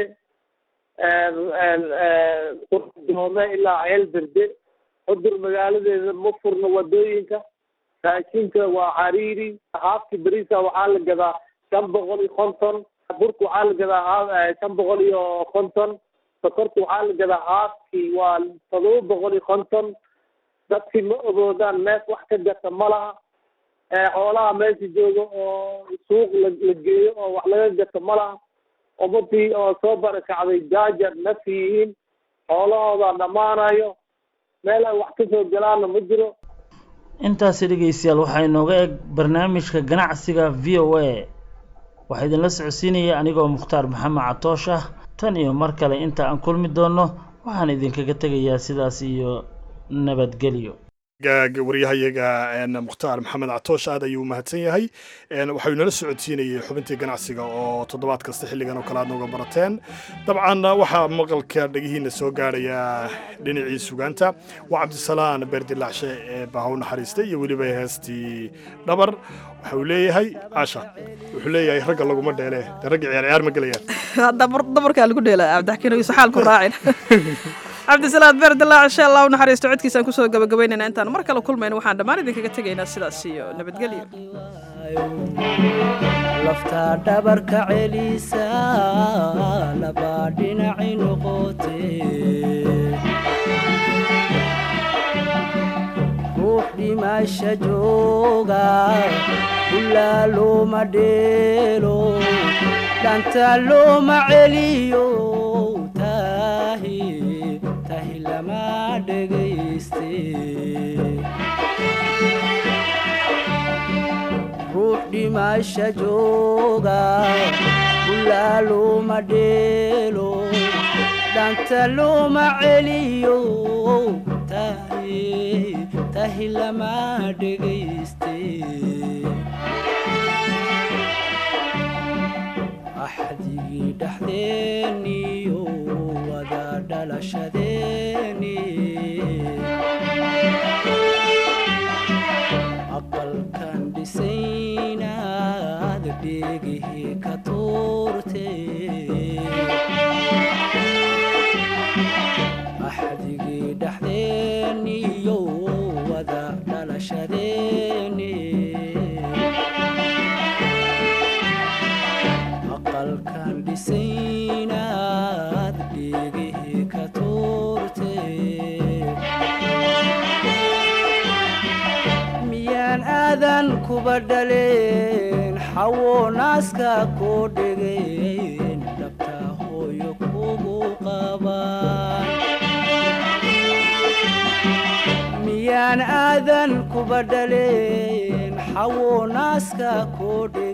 qurdoome ilaa ceel berde xudur magaaladeeda ma furno wadooyinka raashinka waa cariiri haafki beriisa waxaa la gadaa shan boqol iyo konton burka waxaa la gadaa shan boqol iyo konton sokorta waxaa la gadaa haafki waa todoba boqol iyo konton dadkii ma ogoodaan mees wax ka gata ma laha xoolaha meesha jooga oo suuq la la geeyo oo wax laga gato ma laha ummadii oo soo barakacday jaajar naf yihiin xoolahooda dhammaanayo meel ay wax kasoo galaana ma jiro intaasi dhegeystayaal waxaa inooga eg barnaamijka ganacsiga v o a waxaa idinla socodsiinaya anigoo mukhtaar maxamed catoosh ah tan iyo mar kale inta aan kulmi doonno waxaan idinkaga tegayaa sidaas iyo nabadgelyo waryahayaga mukhtaar maxamed catoosh aad ayuu mahadsan yahay waxau inala socodsiinayay xubintii ganacsiga oo toddobaad kasta xilligan oo kale aad nooga barateen dabcan waxaa maqalka dhegihiina soo gaaraya dhinacii sugaanta waa cabdisalaan beerdilaacshe ee bahaw naxariista iyo weliba heestii dhabar waxa uu leeyahay caasha wuxuu leeyahay ragga laguma dheele dee ragga ciyaar ciyaar ma gelayaan dabarkaa lagu dheela cabdixakiin isu xaal ku raacin cabdisalaad beerdilaac insha allah u naxariisto codkiisaan kusoo gabagabaynayna intaan mar kale kulmayna waxaan dhammaan idinkaga tegaynaa sidaas iyo nabadgelyo laftaa dhabarka celisa laba dhinaci noqote ruux dhimasha jooga ulaa looma dheelo dhanta looma celiyo tahi tahi lama dhegayste ruux dhimasha jooga ulaa looma dheelo dhanta looma celiyo tahi tahi lama dhegayste axdigii dhexdeeniyo wada dhalashadeeni aqalkan dhisaynaad dheegihii ka tuurte axdigii dhexdeeniyo wada dhalashadeeni aqalkan dhisaynaad dheegihii ka tuurte miyaan aadan kuba dhaleen xawo naaska koo dhegeen dhabta hooyo kugu qabaan miyaan aadan kuba dhaleen xawo naaska koo